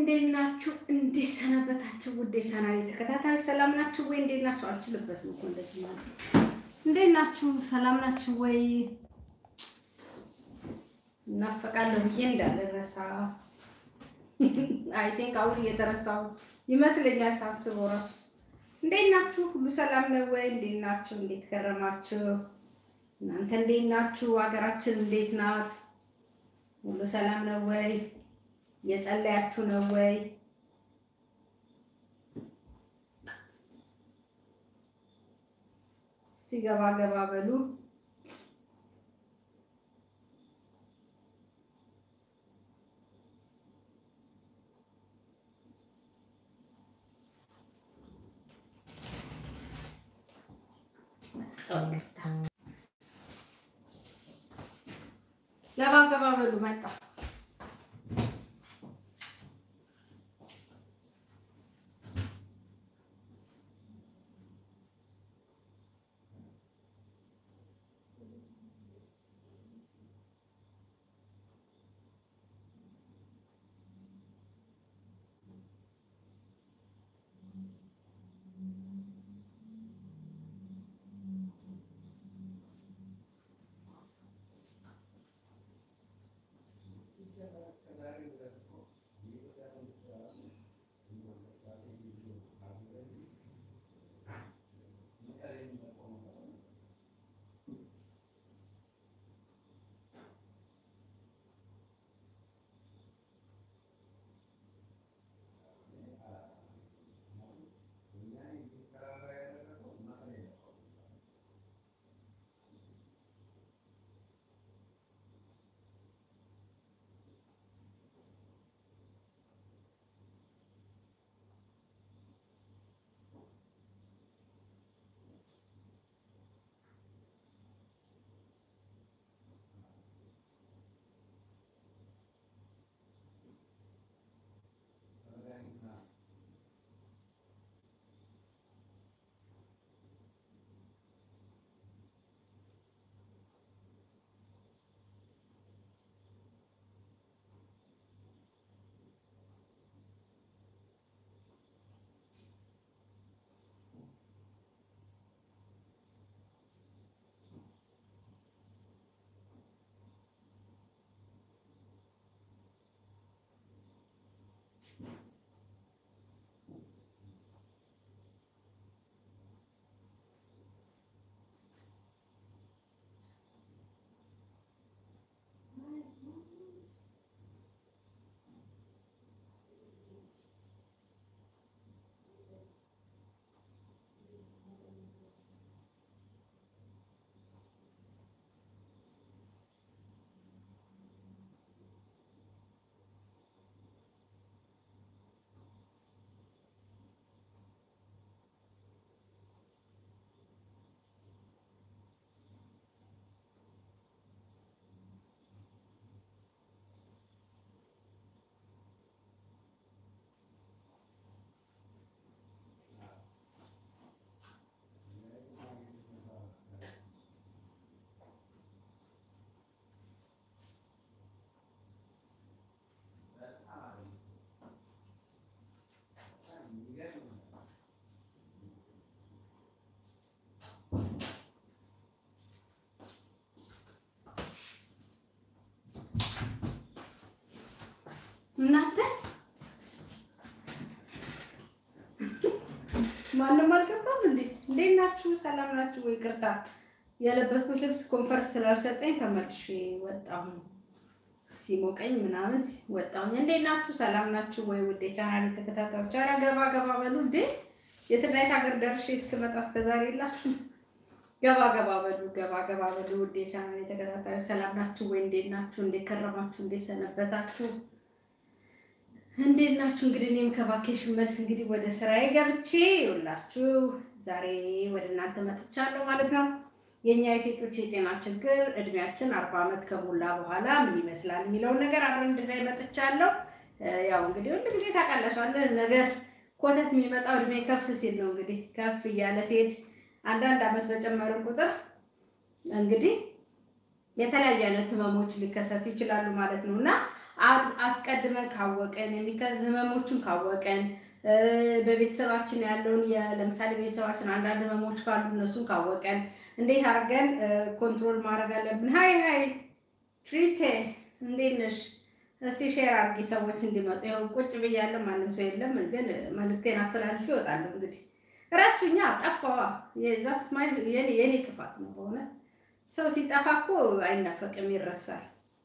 እንዴት ናችሁ? እንዴት ሰነበታችሁ? ውድ የቻናሌ ተከታታዮች ሰላም ናችሁ ወይ? እንዴት ናችሁ? አልችልበትም እኮ እንደዚህ ማለት። እንዴት ናችሁ? ሰላም ናችሁ ወይ? እናፈቃለሁ ብዬ እንዳልረሳ አይ ቲንክ አሁን እየተረሳሁ ይመስለኛል ሳስበው እራሱ። እንዴት ናችሁ? ሁሉ ሰላም ነው ወይ? እንዴት ናችሁ? እንዴት ከረማችሁ? እናንተ እንዴት ናችሁ? ሀገራችን እንዴት ናት? ሁሉ ሰላም ነው ወይ? የጸለያችሁ ነው ወይ? እስቲ ገባ ገባ በሉ። ገባ ገባ በሉ መጣ እናንተ ማንም አልገባም እንዴ? እንዴት ናችሁ? ሰላም ናችሁ ወይ? ቅርታ የለበስኩት ልብስ ኮንፈርት ስላልሰጠኝ ተመልሼ ወጣሁ። ሲሞቀኝ ምናምን ወጣሁኝ። እንዴት ናችሁ? ሰላም ናችሁ ወይ? ውዴ ቻናሌ ተከታታዮች፣ ኧረ ገባ ገባ በሉ እንዴ! የትናየት ሀገር ደርሼ እስክመጣ እስከዛሬ የላችሁ ገባ ገባ በሉ ገባ ገባ በሉ። ውዴ ቻናሌ ተከታታዮች ሰላም ናችሁ ወይ? እንዴት ናችሁ? እንዴት ከረማችሁ? እንዴት ሰነበታችሁ? እንዴት ናችሁ? እንግዲህ እኔም ከቫኬሽን መልስ እንግዲህ ወደ ስራዬ ገብቼ ይውላችሁ ዛሬ ወደ እናንተ መጥቻለሁ ማለት ነው። የእኛ የሴቶች የጤና ችግር እድሜያችን አርባ ዓመት ከሞላ በኋላ ምን ይመስላል የሚለውን ነገር አብረን እንድናይ መጥቻለሁ። ያው እንግዲህ ሁሉ ጊዜ ታውቃላችሁ ነገር ኮተት የሚመጣው እድሜ ከፍ ሲል ነው። እንግዲህ ከፍ እያለ ሲሄድ አንዳንድ ዓመት በጨመረ ቁጥር እንግዲህ የተለያዩ አይነት ህመሞች ሊከሰቱ ይችላሉ ማለት ነው እና አስቀድመን ካወቀን የሚከዝ ህመሞቹን ካወቀን በቤተሰባችን ያለውን ለምሳሌ ቤተሰባችን አንዳንድ ህመሞች ካሉ እነሱን ካወቀን እንዴት አድርገን ኮንትሮል ማድረግ አለብን። ሀይ ሀይ ትሪቴ እንዴት ነሽ? እስቲ ሼር አድርጊ ሰዎች እንዲመጡ። ይኸው ቁጭ ብያለሁ፣ ማንም ሰው የለም፣ ግን መልዕክቴን አስተላልፊ ይወጣለሁ። እንግዲህ ረሱኛ ጠፋዋ። የዛስ የኔ ጥፋት ነው በእውነት ሰው ሲጠፋ እኮ አይናፈቅም፣ ይረሳል።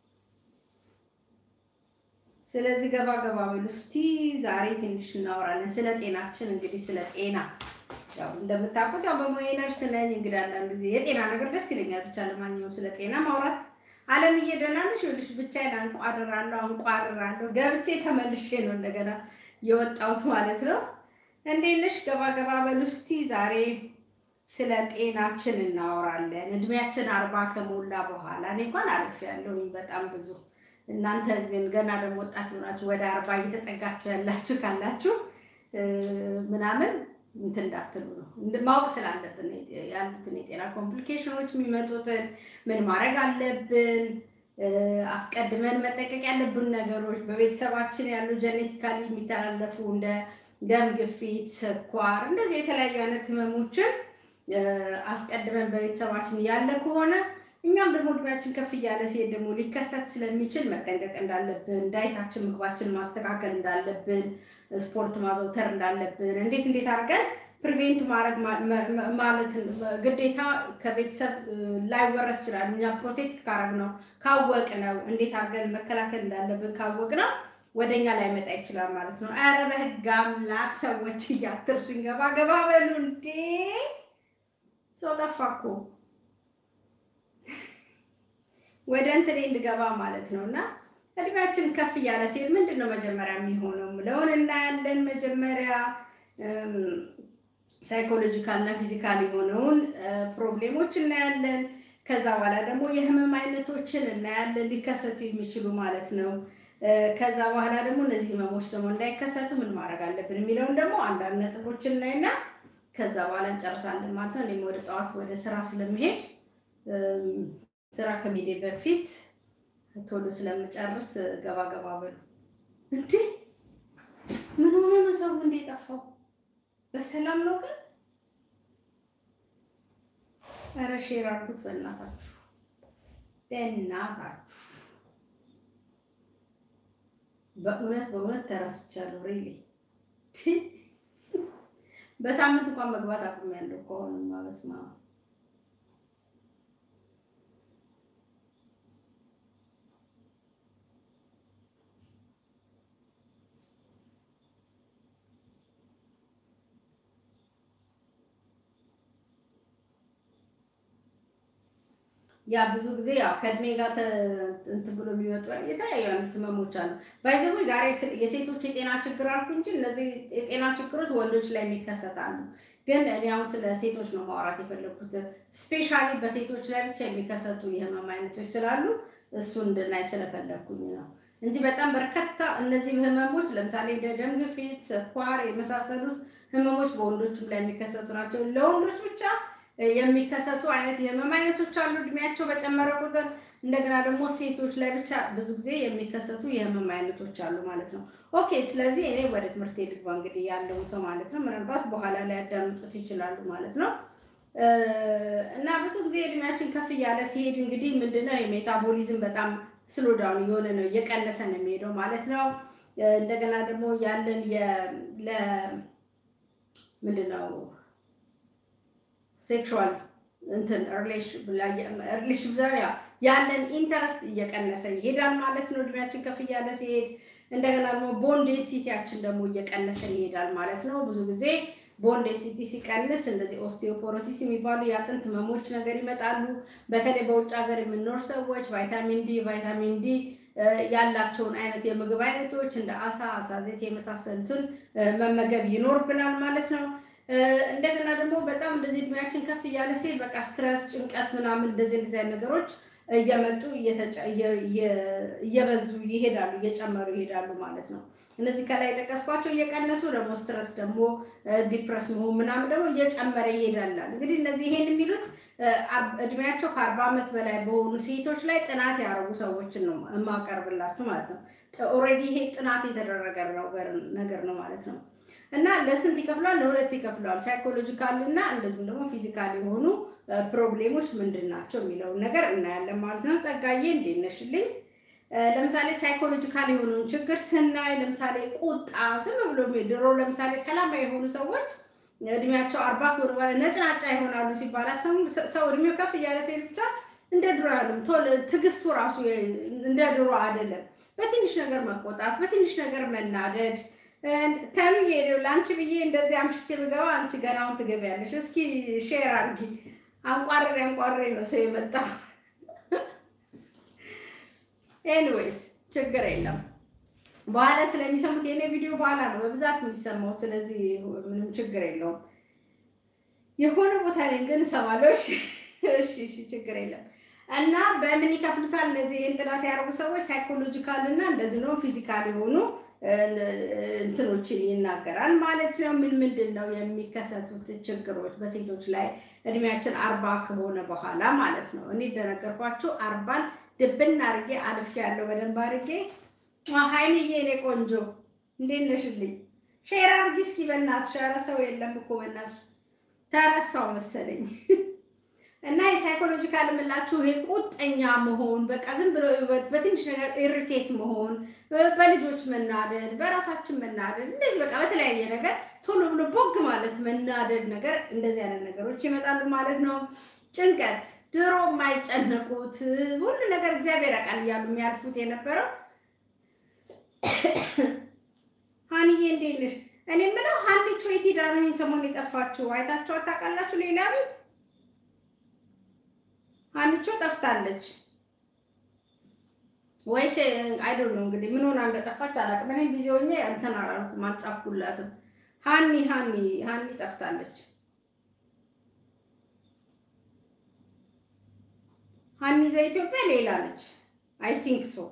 ስለዚህ ገባ ገባ በሉ እስቲ ዛሬ ትንሽ እናወራለን ስለ ጤናችን። እንግዲህ ስለ ጤና ያው እንደምታውቁት ያው በሙያ ነርስ ነኝ። እንግዲህ አንዳንድ ጊዜ የጤና ነገር ደስ ይለኛል። ብቻ ለማንኛውም ስለ ጤና ማውራት አለምዬ ደህና ነሽ? ይኸውልሽ ብቻዬን አንቋርራለሁ አንቋርራለሁ። ገብቼ ተመልሼ ነው እንደገና የወጣሁት ማለት ነው። እንዴት ነሽ? ገባ ገባ በሉ እስቲ ዛሬ ስለ ጤናችን እናወራለን። እድሜያችን አርባ ከሞላ በኋላ እኔ እንኳን አልፌያለሁኝ በጣም ብዙ እናንተ ግን ገና ደግሞ ወጣት ሆናችሁ ወደ አርባ እየተጠጋችሁ ያላችሁ ካላችሁ ምናምን እንትን እንዳትሉ ነው ማወቅ ስላለብን ያሉትን የጤና ኮምፕሊኬሽኖች የሚመጡትን ምን ማድረግ አለብን፣ አስቀድመን መጠቀቅ ያለብን ነገሮች በቤተሰባችን ያሉ ጀኔቲካሊ የሚተላለፉ እንደ ደም ግፊት፣ ስኳር እንደዚህ የተለያዩ አይነት ህመሞችን አስቀድመን በቤተሰባችን ያለ ከሆነ እኛም ደግሞ እድሜያችን ከፍ እያለ ሲሄድ ደግሞ ሊከሰት ስለሚችል መጠንቀቅ እንዳለብን፣ ዳይታችን ምግባችን ማስተካከል እንዳለብን፣ ስፖርት ማዘውተር እንዳለብን፣ እንዴት እንዴት አድርገን ፕሪቬንት ማድረግ ማለት ግዴታ ከቤተሰብ ላይወረስ ይችላል። እኛ ፕሮቴክት ካረግ ነው ካወቅ ነው እንዴት አድርገን መከላከል እንዳለብን ካወቅ ነው ወደኛ ላይመጣ ይችላል ማለት ነው። ኧረ በህግ አምላክ ሰዎች እያትርሱኝ ገባ ገባ በሉ እንዴ! ሰው ጠፋ እኮ ወደ እንትኔ እንድገባ ማለት ነው። እና እድሜያችን ከፍ እያለ ሲል ምንድን ነው መጀመሪያ የሚሆነው ምለውን እናያለን። መጀመሪያ ሳይኮሎጂካል እና ፊዚካል የሆነውን ፕሮብሌሞች እናያለን። ከዛ በኋላ ደግሞ የህመም አይነቶችን እናያለን ሊከሰቱ የሚችሉ ማለት ነው። ከዛ በኋላ ደግሞ እነዚህ ህመሞች ደግሞ እንዳይከሰቱ ምን ማድረግ አለብን የሚለውን ደግሞ አንዳንድ ነጥቦችን እናይና ከዛ በኋላ እንጨርሳለን ማለት ነው። እኔም ወደ ጠዋት ወደ ስራ ስለምሄድ ስራ ከሜዴ በፊት ቶሎ ስለምጨርስ ገባ ገባ በሉ። እንዴ ምን ሆኖ ነው ሰው እንዴ ጠፋው? በሰላም ነው ግን? ኧረ ሼር አድርጉት በእናታችሁ በእናታችሁ። በእውነት በእውነት ተረስቻለሁ። ሪሊ በሳምንት እንኳን መግባት አቁሜያለሁ እኮ አሁንማ በስመ አብ ያ ብዙ ጊዜ ያው ከእድሜ ጋር እንትን ብሎ የሚመጡ የተለያዩ አይነት ህመሞች አሉ። ባይዘዌ ዛሬ የሴቶች የጤና ችግር አልኩ እንጂ እነዚህ የጤና ችግሮች ወንዶች ላይ የሚከሰታሉ። ግን እኔ አሁን ስለ ሴቶች ነው ማውራት የፈለኩት። ስፔሻሊ በሴቶች ላይ ብቻ የሚከሰቱ የህመም አይነቶች ስላሉ እሱ እንድናይ ስለፈለግኩኝ ነው እንጂ በጣም በርካታ እነዚህ ህመሞች ለምሳሌ እንደ ደም ግፊት፣ ስኳር የመሳሰሉት ህመሞች በወንዶችም ላይ የሚከሰቱ ናቸው። ለወንዶች ብቻ የሚከሰቱ አይነት የህመም አይነቶች አሉ፣ እድሜያቸው በጨመረ ቁጥር። እንደገና ደግሞ ሴቶች ላይ ብቻ ብዙ ጊዜ የሚከሰቱ የህመም አይነቶች አሉ ማለት ነው። ኦኬ፣ ስለዚህ እኔ ወደ ትምህርት ልግባ እንግዲህ ያለውን ሰው ማለት ነው። ምናልባት በኋላ ላይ ያዳምጡት ይችላሉ ማለት ነው። እና ብዙ ጊዜ እድሜያችን ከፍ እያለ ሲሄድ እንግዲህ ምንድነው የሜታቦሊዝም በጣም ስሎዳውን የሆነ ነው እየቀነሰ ነው የሚሄደው ማለት ነው። እንደገና ደግሞ ያለን ምንድነው ሴክሹዋል እንትን ሪሌሽን ያለን ኢንተረስት እየቀነሰ ይሄዳል ማለት ነው። እድሜያችን ከፍ እያለ ሲሄድ እንደገና ደግሞ ቦንድ ዴንሲቲያችን ደግሞ እየቀነሰ ይሄዳል ማለት ነው። ብዙ ጊዜ ቦንድ ዴንሲቲ ሲቀንስ እንደዚህ ኦስቲዮፖሮሲስ የሚባሉ የአጥንት ህመሞች ነገር ይመጣሉ። በተለይ በውጭ ሀገር የምንኖር ሰዎች ቫይታሚን ዲ ቫይታሚን ዲ ያላቸውን አይነት የምግብ አይነቶች እንደ አሳ፣ አሳ ዘይት የመሳሰሉትን መመገብ ይኖርብናል ማለት ነው። እንደገና ደግሞ በጣም እንደዚህ እድሜያችን ከፍ እያለ ሲል በቃ ስትረስ፣ ጭንቀት ምናምን እንደዚህ እንደዚህ አይነት ነገሮች እየመጡ እየበዙ ይሄዳሉ፣ እየጨመሩ ይሄዳሉ ማለት ነው። እነዚህ ከላይ የጠቀስኳቸው እየቀነሱ ደግሞ ስትረስ ደግሞ ዲፕረስ መሆን ምናምን ደግሞ እየጨመረ ይሄዳላል። እንግዲህ እነዚህ ይሄን የሚሉት እድሜያቸው ከአርባ ዓመት በላይ በሆኑ ሴቶች ላይ ጥናት ያደረጉ ሰዎችን ነው የማቀርብላችሁ ማለት ነው። ኦልሬዲ ይሄ ጥናት የተደረገ ነገር ነው ማለት ነው። እና ለስንት ይከፍለዋል? ለሁለት ይከፍለዋል። ሳይኮሎጂካል እና እንደዚሁም ደግሞ ፊዚካል የሆኑ ፕሮብሌሞች ምንድን ናቸው የሚለውን ነገር እናያለን ማለት ነው። ጸጋዬ እንዴት ነሽልኝ? ለምሳሌ ሳይኮሎጂካል የሆነውን ችግር ስናይ ለምሳሌ ቁጣ፣ ዝም ብሎ ድሮ ለምሳሌ ሰላማዊ የሆኑ ሰዎች እድሜያቸው አርባ ከሆነ በኋላ ነጭናጫ ይሆናሉ ሲባል ሰው እድሜው ከፍ እያለ ሴት ብቻ እንደ ድሮ ያሉም ትዕግስቱ ራሱ እንደ ድሮ አይደለም። በትንሽ ነገር መቆጣት፣ በትንሽ ነገር መናደድ ተምዬ ለአንቺ ብዬ እንደዚህ አምሽቼ ብገባ አንቺ ገናውን ትገቢያለሽ። እስኪ ሼር አድርጊ። አንቋርሬ አንቋርሬ ነው ሰው የመጣው። ኤኒዌይስ ችግር የለም። በኋላ ስለሚሰሙት የኔ ቪዲዮ በኋላ ነው በብዛት የሚሰማው። ስለዚህ ምንም ችግር የለውም። የሆነ ቦታ ላይ ግን እሰማለሁ። እሺ፣ እሺ፣ ችግር የለም። እና በምን ይከፍሉታል? እነዚህ ጥናት ያደረጉ ሰዎች ሳይኮሎጂካል እና እንደዚህ ነው ፊዚካል የሆኑ እንትኖችን ይናገራል ማለት ነው። ምን ምንድን ነው የሚከሰቱት ችግሮች በሴቶች ላይ እድሜያችን አርባ ከሆነ በኋላ ማለት ነው። እኔ እንደነገርኳችሁ አርባን ድብን አድርጌ አልፌ ያለው በደንብ አድርጌ ሀይሚዬ እኔ ቆንጆ እንዴት ነሽልኝ? ሼር አድርጊ እስኪ በእናትሽ። ኧረ ሰው የለም እኮ በእናትሽ ተረሳው መሰለኝ። እና የሳይኮሎጂካል የምላችሁ ይሄ ቁጠኛ መሆን፣ በቃ ዝም ብሎ በትንሽ ነገር ኢሪቴት መሆን፣ በልጆች መናደድ፣ በራሳችን መናደድ፣ እንደዚህ በቃ በተለያየ ነገር ቶሎ ብሎ ቦግ ማለት መናደድ ነገር እንደዚህ አይነት ነገሮች ይመጣሉ ማለት ነው። ጭንቀት፣ ድሮ የማይጨነቁት ሁሉ ነገር እግዚአብሔር ያውቃል እያሉ የሚያልፉት የነበረው ሀኒዬ እንዴት ነሽ? እኔ የምለው ሀኒቾ የት ሄዳ ነው ይሄን ሰሞን የጠፋችሁ? አይታችሁ አታውቃላችሁ? ሌላ ቤት ሀኒቾ ጠፍታለች ወይ? አይ ዶንት ኖ እንግዲህ ምን ሆና እንደጠፋች አላውቅም። እኔ ቢዚ ሆኜ እንትን አላልኩም፣ አልጻፍኩላትም። ሀኒ ሀኒ ሀኒ ጠፍታለች። ሀኒ ዘኢትዮጵያ ሌላ ነች። አይ ቲንክ ሶ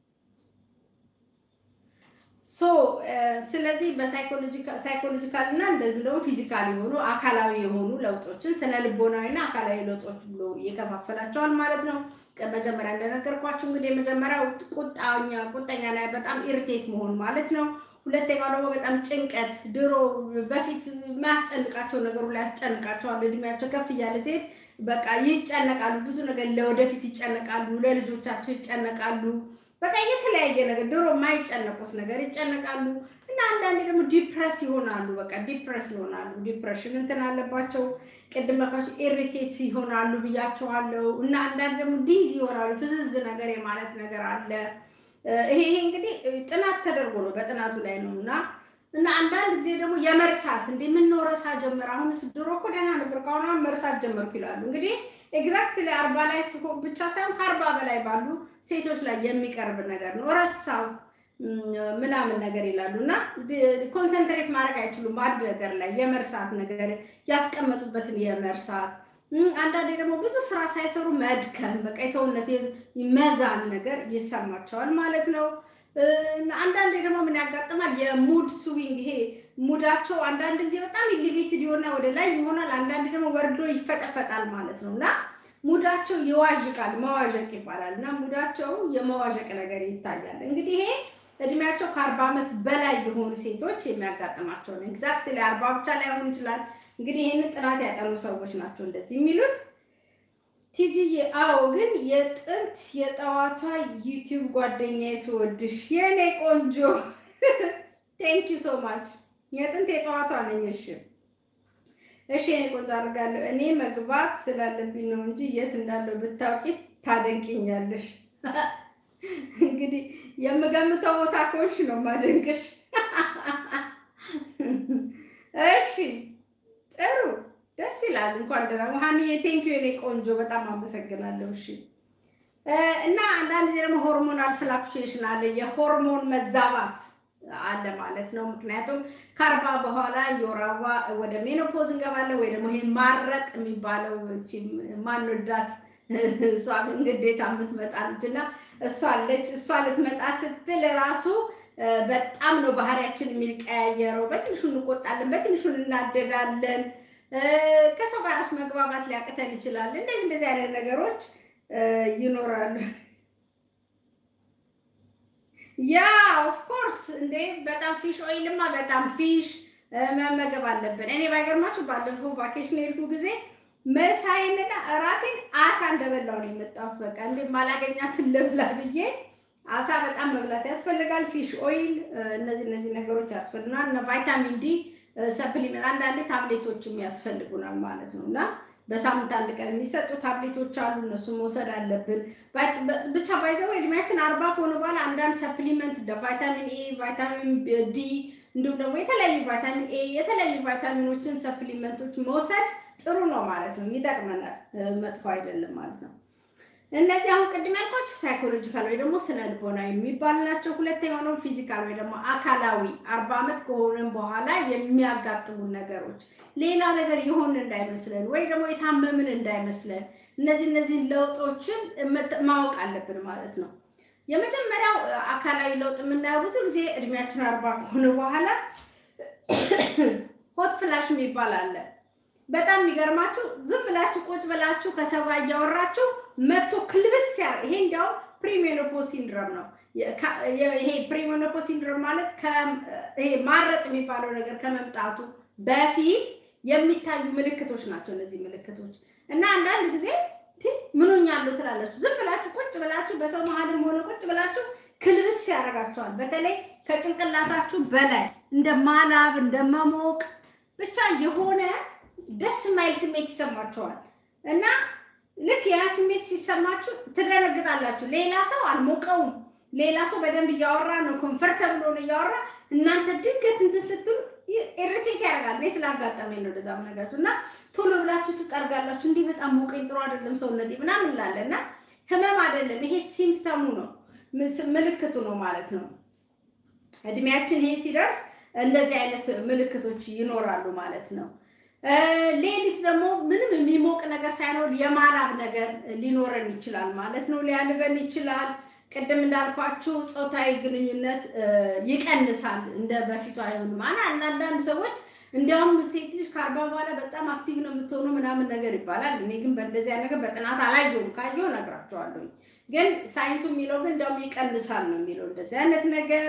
ሶ ስለዚህ በሳይኮሎጂካል እና እንደዚህ ደግሞ ፊዚካል የሆኑ አካላዊ የሆኑ ለውጦችን ስነ ልቦናዊ እና አካላዊ ለውጦች ብሎ ይከፋፈላቸዋል ማለት ነው። መጀመሪያ እንደነገርኳችሁ እንግዲህ የመጀመሪያው ቁጣኛ ቁጠኛ ላይ በጣም ኢሪቴት መሆን ማለት ነው። ሁለተኛው ደግሞ በጣም ጭንቀት፣ ድሮ በፊት የሚያስጨንቃቸው ነገሩ ላይ ያስጨንቃቸዋል። እድሜያቸው ከፍ እያለ ሴት በቃ ይጨነቃሉ። ብዙ ነገር ለወደፊት ይጨነቃሉ፣ ለልጆቻቸው ይጨነቃሉ። በቃ የተለያየ ነገር ድሮ የማይጨነቁት ነገር ይጨነቃሉ እና አንዳንዴ ደግሞ ዲፕረስ ይሆናሉ። በቃ ዲፕረስ ይሆናሉ። ዲፕሬሽን እንትን አለባቸው። ቅድም መካቸው ኢሪቴት ይሆናሉ ብያቸዋለሁ። እና አንዳንድ ደግሞ ዲዝ ይሆናሉ። ፍዝዝ ነገር የማለት ነገር አለ። ይሄ ይሄ እንግዲህ ጥናት ተደርጎ ነው በጥናቱ ላይ ነው እና እና አንዳንድ ጊዜ ደግሞ የመርሳት እንደ ምነው ረሳ ጀመር፣ አሁንስ ድሮ እኮ ደህና ነበር ከአሁን አሁን መርሳት ጀመርኩ ይላሉ። እንግዲህ ኤግዛክትሊ አርባ ላይ ሲሆን ብቻ ሳይሆን ከአርባ በላይ ባሉ ሴቶች ላይ የሚቀርብ ነገር ነው። ረሳው ምናምን ነገር ይላሉ እና ኮንሰንትሬት ማድረግ አይችሉም በአንድ ነገር ላይ የመርሳት ነገር ያስቀመጡበትን የመርሳት አንዳንዴ ደግሞ ብዙ ስራ ሳይሰሩ መድከም፣ በቃ የሰውነት መዛን ነገር ይሰማቸዋል ማለት ነው። አንዳንዴ ደግሞ ምን ያጋጥማል? የሙድ ስዊንግ ይሄ ሙዳቸው አንዳንድ ጊዜ በጣም ኢሊቬትድ የሆነ ወደ ላይ ይሆናል፣ አንዳንድ ደግሞ ወርዶ ይፈጠፈጣል ማለት ነው እና ሙዳቸው ይዋዥቃል፣ መዋዠቅ ይባላል እና ሙዳቸው የመዋዠቅ ነገር ይታያል። እንግዲህ ይሄ እድሜያቸው ከአርባ ዓመት በላይ የሆኑ ሴቶች የሚያጋጥማቸው ነው። ኤግዛክትሊ አርባ ብቻ ላይሆን ይችላል። እንግዲህ ይህንን ጥናት ያጠኑ ሰዎች ናቸው እንደዚህ የሚሉት። ቲጂዬ አዎ፣ ግን የጥንት የጠዋቷ ዩቲዩብ ጓደኛዬ ስወድሽ የእኔ ቆንጆ ቴንክ ዩ ሶ ማች። የጥንት የጠዋቷ ነኝ። እሺ እሺ፣ የእኔ ቆንጆ አድርጋለሁ። እኔ መግባት ስላለብኝ ነው እንጂ የት እንዳለው ብታውቂ ታደንቅኛለሽ። እንግዲህ የምገምተው ቦታ ከሆንሽ ነው ማደንቅሽ። እሺ ጥሩ ደስ ይላል። እንኳን ደህና ሀኒዬ፣ ቴንክ ዩ የኔ ቆንጆ በጣም አመሰግናለሁ። እሺ እና አንዳንድ ጊዜ ደግሞ ሆርሞናል ፍላክቹዌሽን አለ፣ የሆርሞን መዛባት አለ ማለት ነው። ምክንያቱም ከአርባ በኋላ የወር አበባ ወደ ሜኖፖዝ እንገባለን፣ ወይ ደግሞ ይሄ ማረጥ የሚባለው ማንወዳት እሷ ግን ግዴታ የምትመጣ ልጅ እና እሷ አለች። እሷ ልትመጣ ስትል ራሱ በጣም ነው ባህሪያችን የሚቀያየረው። በትንሹ እንቆጣለን፣ በትንሹ እናደዳለን። ከሰው ጋር መግባባት ሊያቅተን ይችላል። እንደዚህ እንደዚህ አይነት ነገሮች ይኖራሉ። ያ ኦፍኮርስ እንዴ በጣም ፊሽ ኦይልማ በጣም ፊሽ መመገብ አለብን። እኔ ባይገርማችሁ ባለፈው ቫኬሽን የሄድኩ ጊዜ መሳይንና እራቴን አሳ እንደበላው ነው የመጣሁት። በቃ እንደ ማላገኛትን ልብላ ብዬ አሳ በጣም መብላት ያስፈልጋል። ፊሽ ኦይል፣ እነዚህ እነዚህ ነገሮች ያስፈልጉናል። እና ቫይታሚን ዲ ሰፕሊመንት፣ አንዳንዴ ታብሌቶችም ያስፈልጉናል ማለት ነው እና በሳምንት አንድ ቀን የሚሰጡ ታብሌቶች አሉ። እነሱን መውሰድ አለብን። ብቻ ባይዘው እድሜያችን አርባ ከሆነ በኋላ አንዳንድ ሰፕሊመንት እንደ ቫይታሚን ኤ፣ ቫይታሚን ዲ እንዲሁም ደግሞ የተለያዩ ቫይታሚን ኤ የተለያዩ ቫይታሚኖችን ሰፕሊመንቶች መውሰድ ጥሩ ነው ማለት ነው። ይጠቅመናል፣ መጥፎ አይደለም ማለት ነው። እነዚህ አሁን ቅድም ያልኳቸው ሳይኮሎጂካል ወይ ደግሞ ስነ ልቦና የሚባሉ ናቸው። ሁለተኛው ደግሞ ፊዚካል ወይ ደግሞ አካላዊ አርባ ዓመት ከሆነን በኋላ የሚያጋጥሙን ነገሮች ሌላ ነገር የሆን እንዳይመስለን ወይ ደግሞ የታመምን እንዳይመስለን እነዚህ እነዚህን ለውጦችን ማወቅ አለብን ማለት ነው። የመጀመሪያው አካላዊ ለውጥ የምናየው ብዙ ጊዜ እድሜያችን አርባ ከሆነ በኋላ ሆት ፍላሽ የሚባል አለ። በጣም የሚገርማችሁ ዝም ብላችሁ ቁጭ ብላችሁ ከሰው ጋር እያወራችሁ መቶ ክልብስ ያ ይሄ እንዲያውም ፕሪሜኖፖዝ ሲንድሮም ነው። ይሄ ፕሪሜኖፖዝ ሲንድሮም ማለት ይሄ ማረጥ የሚባለው ነገር ከመምጣቱ በፊት የሚታዩ ምልክቶች ናቸው እነዚህ ምልክቶች እና አንዳንድ ጊዜ ምን ሆኛለሁ ትላላችሁ። ዝም ብላችሁ ቁጭ ብላችሁ በሰው መሀልም ሆነ ቁጭ ብላችሁ ክልብስ ያደርጋችኋል። በተለይ ከጭንቅላታችሁ በላይ እንደ ማላብ እንደ መሞቅ ብቻ የሆነ ደስ የማይል ስሜት ይሰማችኋል እና ልክ ያ ስሜት ሲሰማችሁ ትደነግጣላችሁ። ሌላ ሰው አልሞቀውም፣ ሌላ ሰው በደንብ እያወራ ነው፣ ኮንፈርተብል ሆነ እያወራ እናንተ ድንገት እንትን ስትሉ ኢሪቴት ያደርጋል። እኔ ስላጋጠመኝ ነው እንደዛ ምነግራችሁ እና ቶሎ ብላችሁ ትጠርጋላችሁ። እንዲህ በጣም ሞቀኝ፣ ጥሩ አይደለም ሰውነቴ ምናምን እንላለ እና ህመም አይደለም ይሄ ሲምፕተሙ ነው፣ ምልክቱ ነው ማለት ነው። እድሜያችን ይሄ ሲደርስ እንደዚህ አይነት ምልክቶች ይኖራሉ ማለት ነው። ሌሊት ደግሞ ምንም የሚሞቅ ነገር ሳይኖር የማላብ ነገር ሊኖረን ይችላል ማለት ነው። ሊያልበን ይችላል። ቅድም እንዳልኳችሁ ፆታዊ ግንኙነት ይቀንሳል፣ እንደ በፊቱ አይሆንም። አንዳንድ ሰዎች እንዲያውም ሴት ልጅ ከአርባ በኋላ በጣም አክቲቭ ነው የምትሆኑ ምናምን ነገር ይባላል። እኔ ግን በእንደዚህ ነገር በጥናት አላየሁም። ካየሁ እነግራቸዋለሁ። ግን ሳይንሱ የሚለው ግን እንዲያውም ይቀንሳል ነው የሚለው እንደዚህ አይነት ነገር።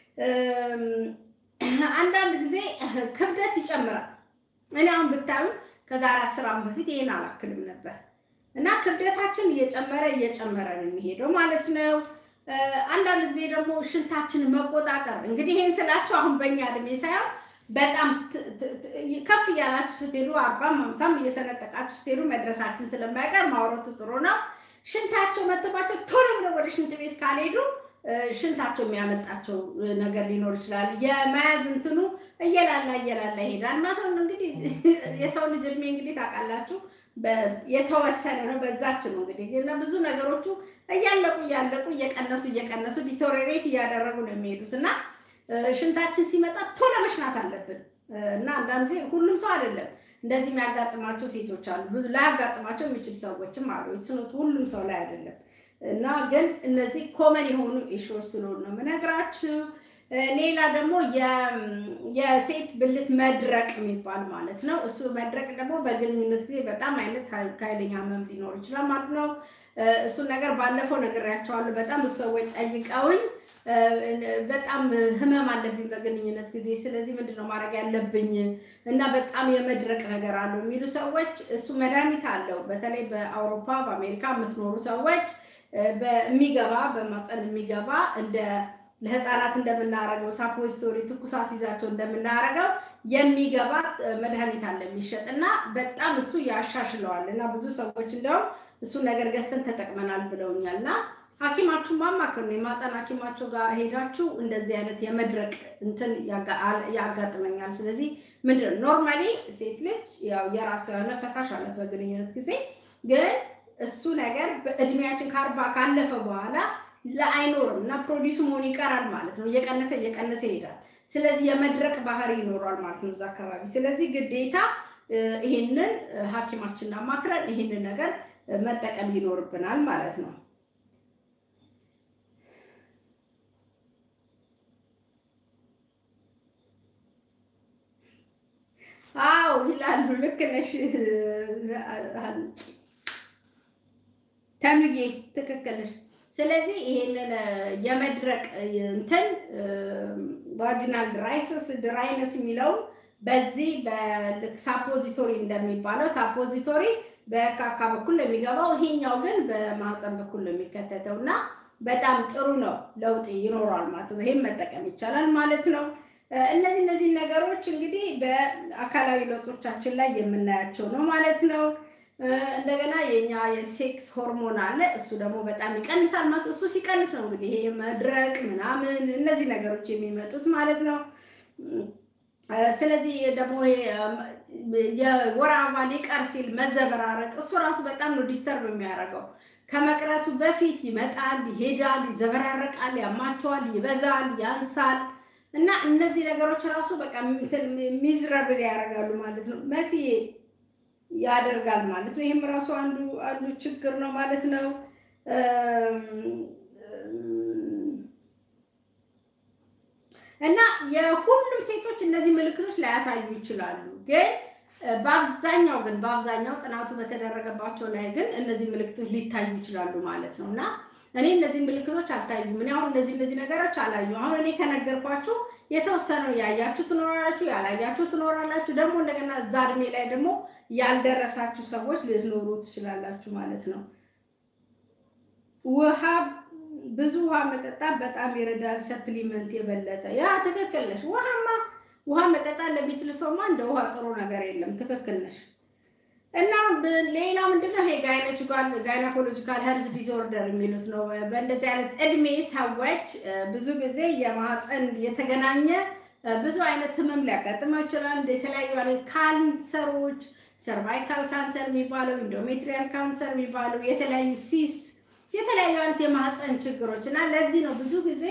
አንዳንድ ጊዜ ክብደት ይጨምራል። እኔ አሁን ብታዩ ከዛሬ አስር ዓመት በፊት ይሄን አላክልም ነበር እና ክብደታችን እየጨመረ እየጨመረ ነው የሚሄደው ማለት ነው። አንዳንድ ጊዜ ደግሞ ሽንታችንን መቆጣጠር እንግዲህ ይሄን ስላችሁ አሁን በእኛ እድሜ ሳይሆን በጣም ከፍ እያላችሁ ስትሄዱ አርባም ሃምሳም እየሰነጠቃችሁ ስትሄዱ መድረሳችን ስለማይቀር ማውረቱ ጥሩ ነው። ሽንታቸው መጥባቸው ቶሎ ብለው ወደ ሽንት ቤት ካልሄዱ ሽንታቸው የሚያመጣቸው ነገር ሊኖር ይችላል። የመያዝ እንትኑ እየላላ እየላላ ይሄዳል ማለት ነው። እንግዲህ የሰው ልጅ እድሜ እንግዲህ ታውቃላችሁ የተወሰነ ነው። በዛች ነው እንግዲህ እና ብዙ ነገሮቹ እያለቁ እያለቁ እየቀነሱ እየቀነሱ ዲቶሬሬት እያደረጉ ነው የሚሄዱት እና ሽንታችን ሲመጣ ቶሎ መሽናት አለብን እና አንዳንድ ጊዜ ሁሉም ሰው አይደለም እንደዚህ የሚያጋጥማቸው ሴቶች አሉ። ብዙ ላያጋጥማቸው የሚችል ሰዎችም አሉ። ስኖት ሁሉም ሰው ላይ አይደለም እና ግን እነዚህ ኮመን የሆኑ ኢሹዎች ስለሆኑ ነው የምነግራችሁ። ሌላ ደግሞ የሴት ብልት መድረቅ የሚባል ማለት ነው። እሱ መድረቅ ደግሞ በግንኙነት ጊዜ በጣም አይነት ኃይለኛ ህመም ሊኖር ይችላል ማለት ነው። እሱን ነገር ባለፈው ነግሬያቸዋለሁ። በጣም ብዙ ሰዎች ጠይቀውኝ በጣም ህመም አለብኝ በግንኙነት ጊዜ፣ ስለዚህ ምንድን ነው ማድረግ ያለብኝ እና በጣም የመድረቅ ነገር አለው የሚሉ ሰዎች እሱ መድኃኒት አለው። በተለይ በአውሮፓ በአሜሪካ የምትኖሩ ሰዎች በሚገባ በማፀን የሚገባ እንደ ለህፃናት እንደምናረገው ሳፖዚቶሪ ትኩሳት ይዛቸው እንደምናረገው የሚገባ መድኃኒት አለ የሚሸጥ እና በጣም እሱ ያሻሽለዋል እና ብዙ ሰዎች እንደውም እሱን ነገር ገዝተን ተጠቅመናል ብለውኛል እና ሐኪማችሁ ማማከር ነው። የማፀን ሐኪማችሁ ጋር ሄዳችሁ እንደዚህ አይነት የመድረቅ እንትን ያጋጥመኛል። ስለዚህ ምንድን ነው ኖርማሊ ሴት ልጅ ያው የራሱ የሆነ ፈሳሽ አለት በግንኙነት ጊዜ ግን እሱ ነገር በእድሜያችን ከአርባ ካለፈ በኋላ ለአይኖርም እና ፕሮዲሱ መሆን ይቀራል ማለት ነው። እየቀነሰ እየቀነሰ ይሄዳል። ስለዚህ የመድረቅ ባህሪ ይኖሯል ማለት ነው እዛ አካባቢ። ስለዚህ ግዴታ ይህንን ሐኪማችንን አማክረን ይህንን ነገር መጠቀም ይኖርብናል ማለት ነው። አዎ ይላሉ። ልክ ነሽ ተምዬ፣ ትክክል ነሽ። ስለዚህ ይሄንን የመድረቅ እንትን ቫጂናል ድራይስስ ድራይነስ የሚለውን በዚህ በልክ ሳፖዚቶሪ እንደሚባለው ሳፖዚቶሪ በካካ በኩል ነው የሚገባው፣ ይሄኛው ግን በማህፀን በኩል ነው የሚከተተው እና በጣም ጥሩ ነው። ለውጥ ይኖረዋል ማለት ነው። ይሄም መጠቀም ይቻላል ማለት ነው። እነዚህ እነዚህ ነገሮች እንግዲህ በአካላዊ ለውጦቻችን ላይ የምናያቸው ነው ማለት ነው። እንደገና የኛ የሴክስ ሆርሞን አለ። እሱ ደግሞ በጣም ይቀንሳል ማለት እሱ ሲቀንስ ነው እንግዲህ ይሄ መድረቅ ምናምን እነዚህ ነገሮች የሚመጡት ማለት ነው። ስለዚህ ደግሞ የወር አበባ ሊቀር ሲል መዘበራረቅ እሱ ራሱ በጣም ነው ዲስተርብ የሚያደርገው። ከመቅረቱ በፊት ይመጣል፣ ይሄዳል፣ ይዘበራረቃል፣ ያማቸዋል፣ ይበዛል፣ ያንሳል እና እነዚህ ነገሮች ራሱ በቃ ሚዝረብል ያደርጋሉ ማለት ነው። መሲዬ ያደርጋል ማለት ነው። ይህም ራሱ አንዱ አንዱ ችግር ነው ማለት ነው። እና የሁሉም ሴቶች እነዚህ ምልክቶች ላያሳዩ ይችላሉ። ግን በአብዛኛው ግን በአብዛኛው ጥናቱ በተደረገባቸው ላይ ግን እነዚህ ምልክቶች ሊታዩ ይችላሉ ማለት ነው እና እኔ እነዚህ ምልክቶች አልታዩም። እኔ አሁን እነዚህ እነዚህ ነገሮች አላዩ። አሁን እኔ ከነገርኳችሁ የተወሰነው ያያችሁ ትኖራላችሁ፣ ያላያችሁ ትኖራላችሁ። ደግሞ እንደገና እዛ እድሜ ላይ ደግሞ ያልደረሳችሁ ሰዎች ልትኖሩ ትችላላችሁ ማለት ነው። ውሃ ብዙ ውሃ መጠጣት በጣም ይረዳል። ሰፕሊመንት የበለጠ ያ ትክክል ነሽ። ውሃማ ውሃ መጠጣት ለሚችል ሰውማ እንደ ውሃ ጥሩ ነገር የለም። ትክክል ነሽ። እና ሌላ ምንድነው ይሄ ጋይናኮሎጂካል ሄልዝ ዲስኦርደር የሚሉት ነው። በእንደዚህ አይነት እድሜ ሰዎች ብዙ ጊዜ የማህፀን የተገናኘ ብዙ አይነት ህመም ሊያጋጥመው ይችላል። የተለያዩ አይነት ካንሰሮች፣ ሰርቫይካል ካንሰር የሚባለው ኢንዶሜትሪያል ካንሰር የሚባለው የተለያዩ ሲስት የተለያዩ አይነት የማህፀን ችግሮች እና ለዚህ ነው ብዙ ጊዜ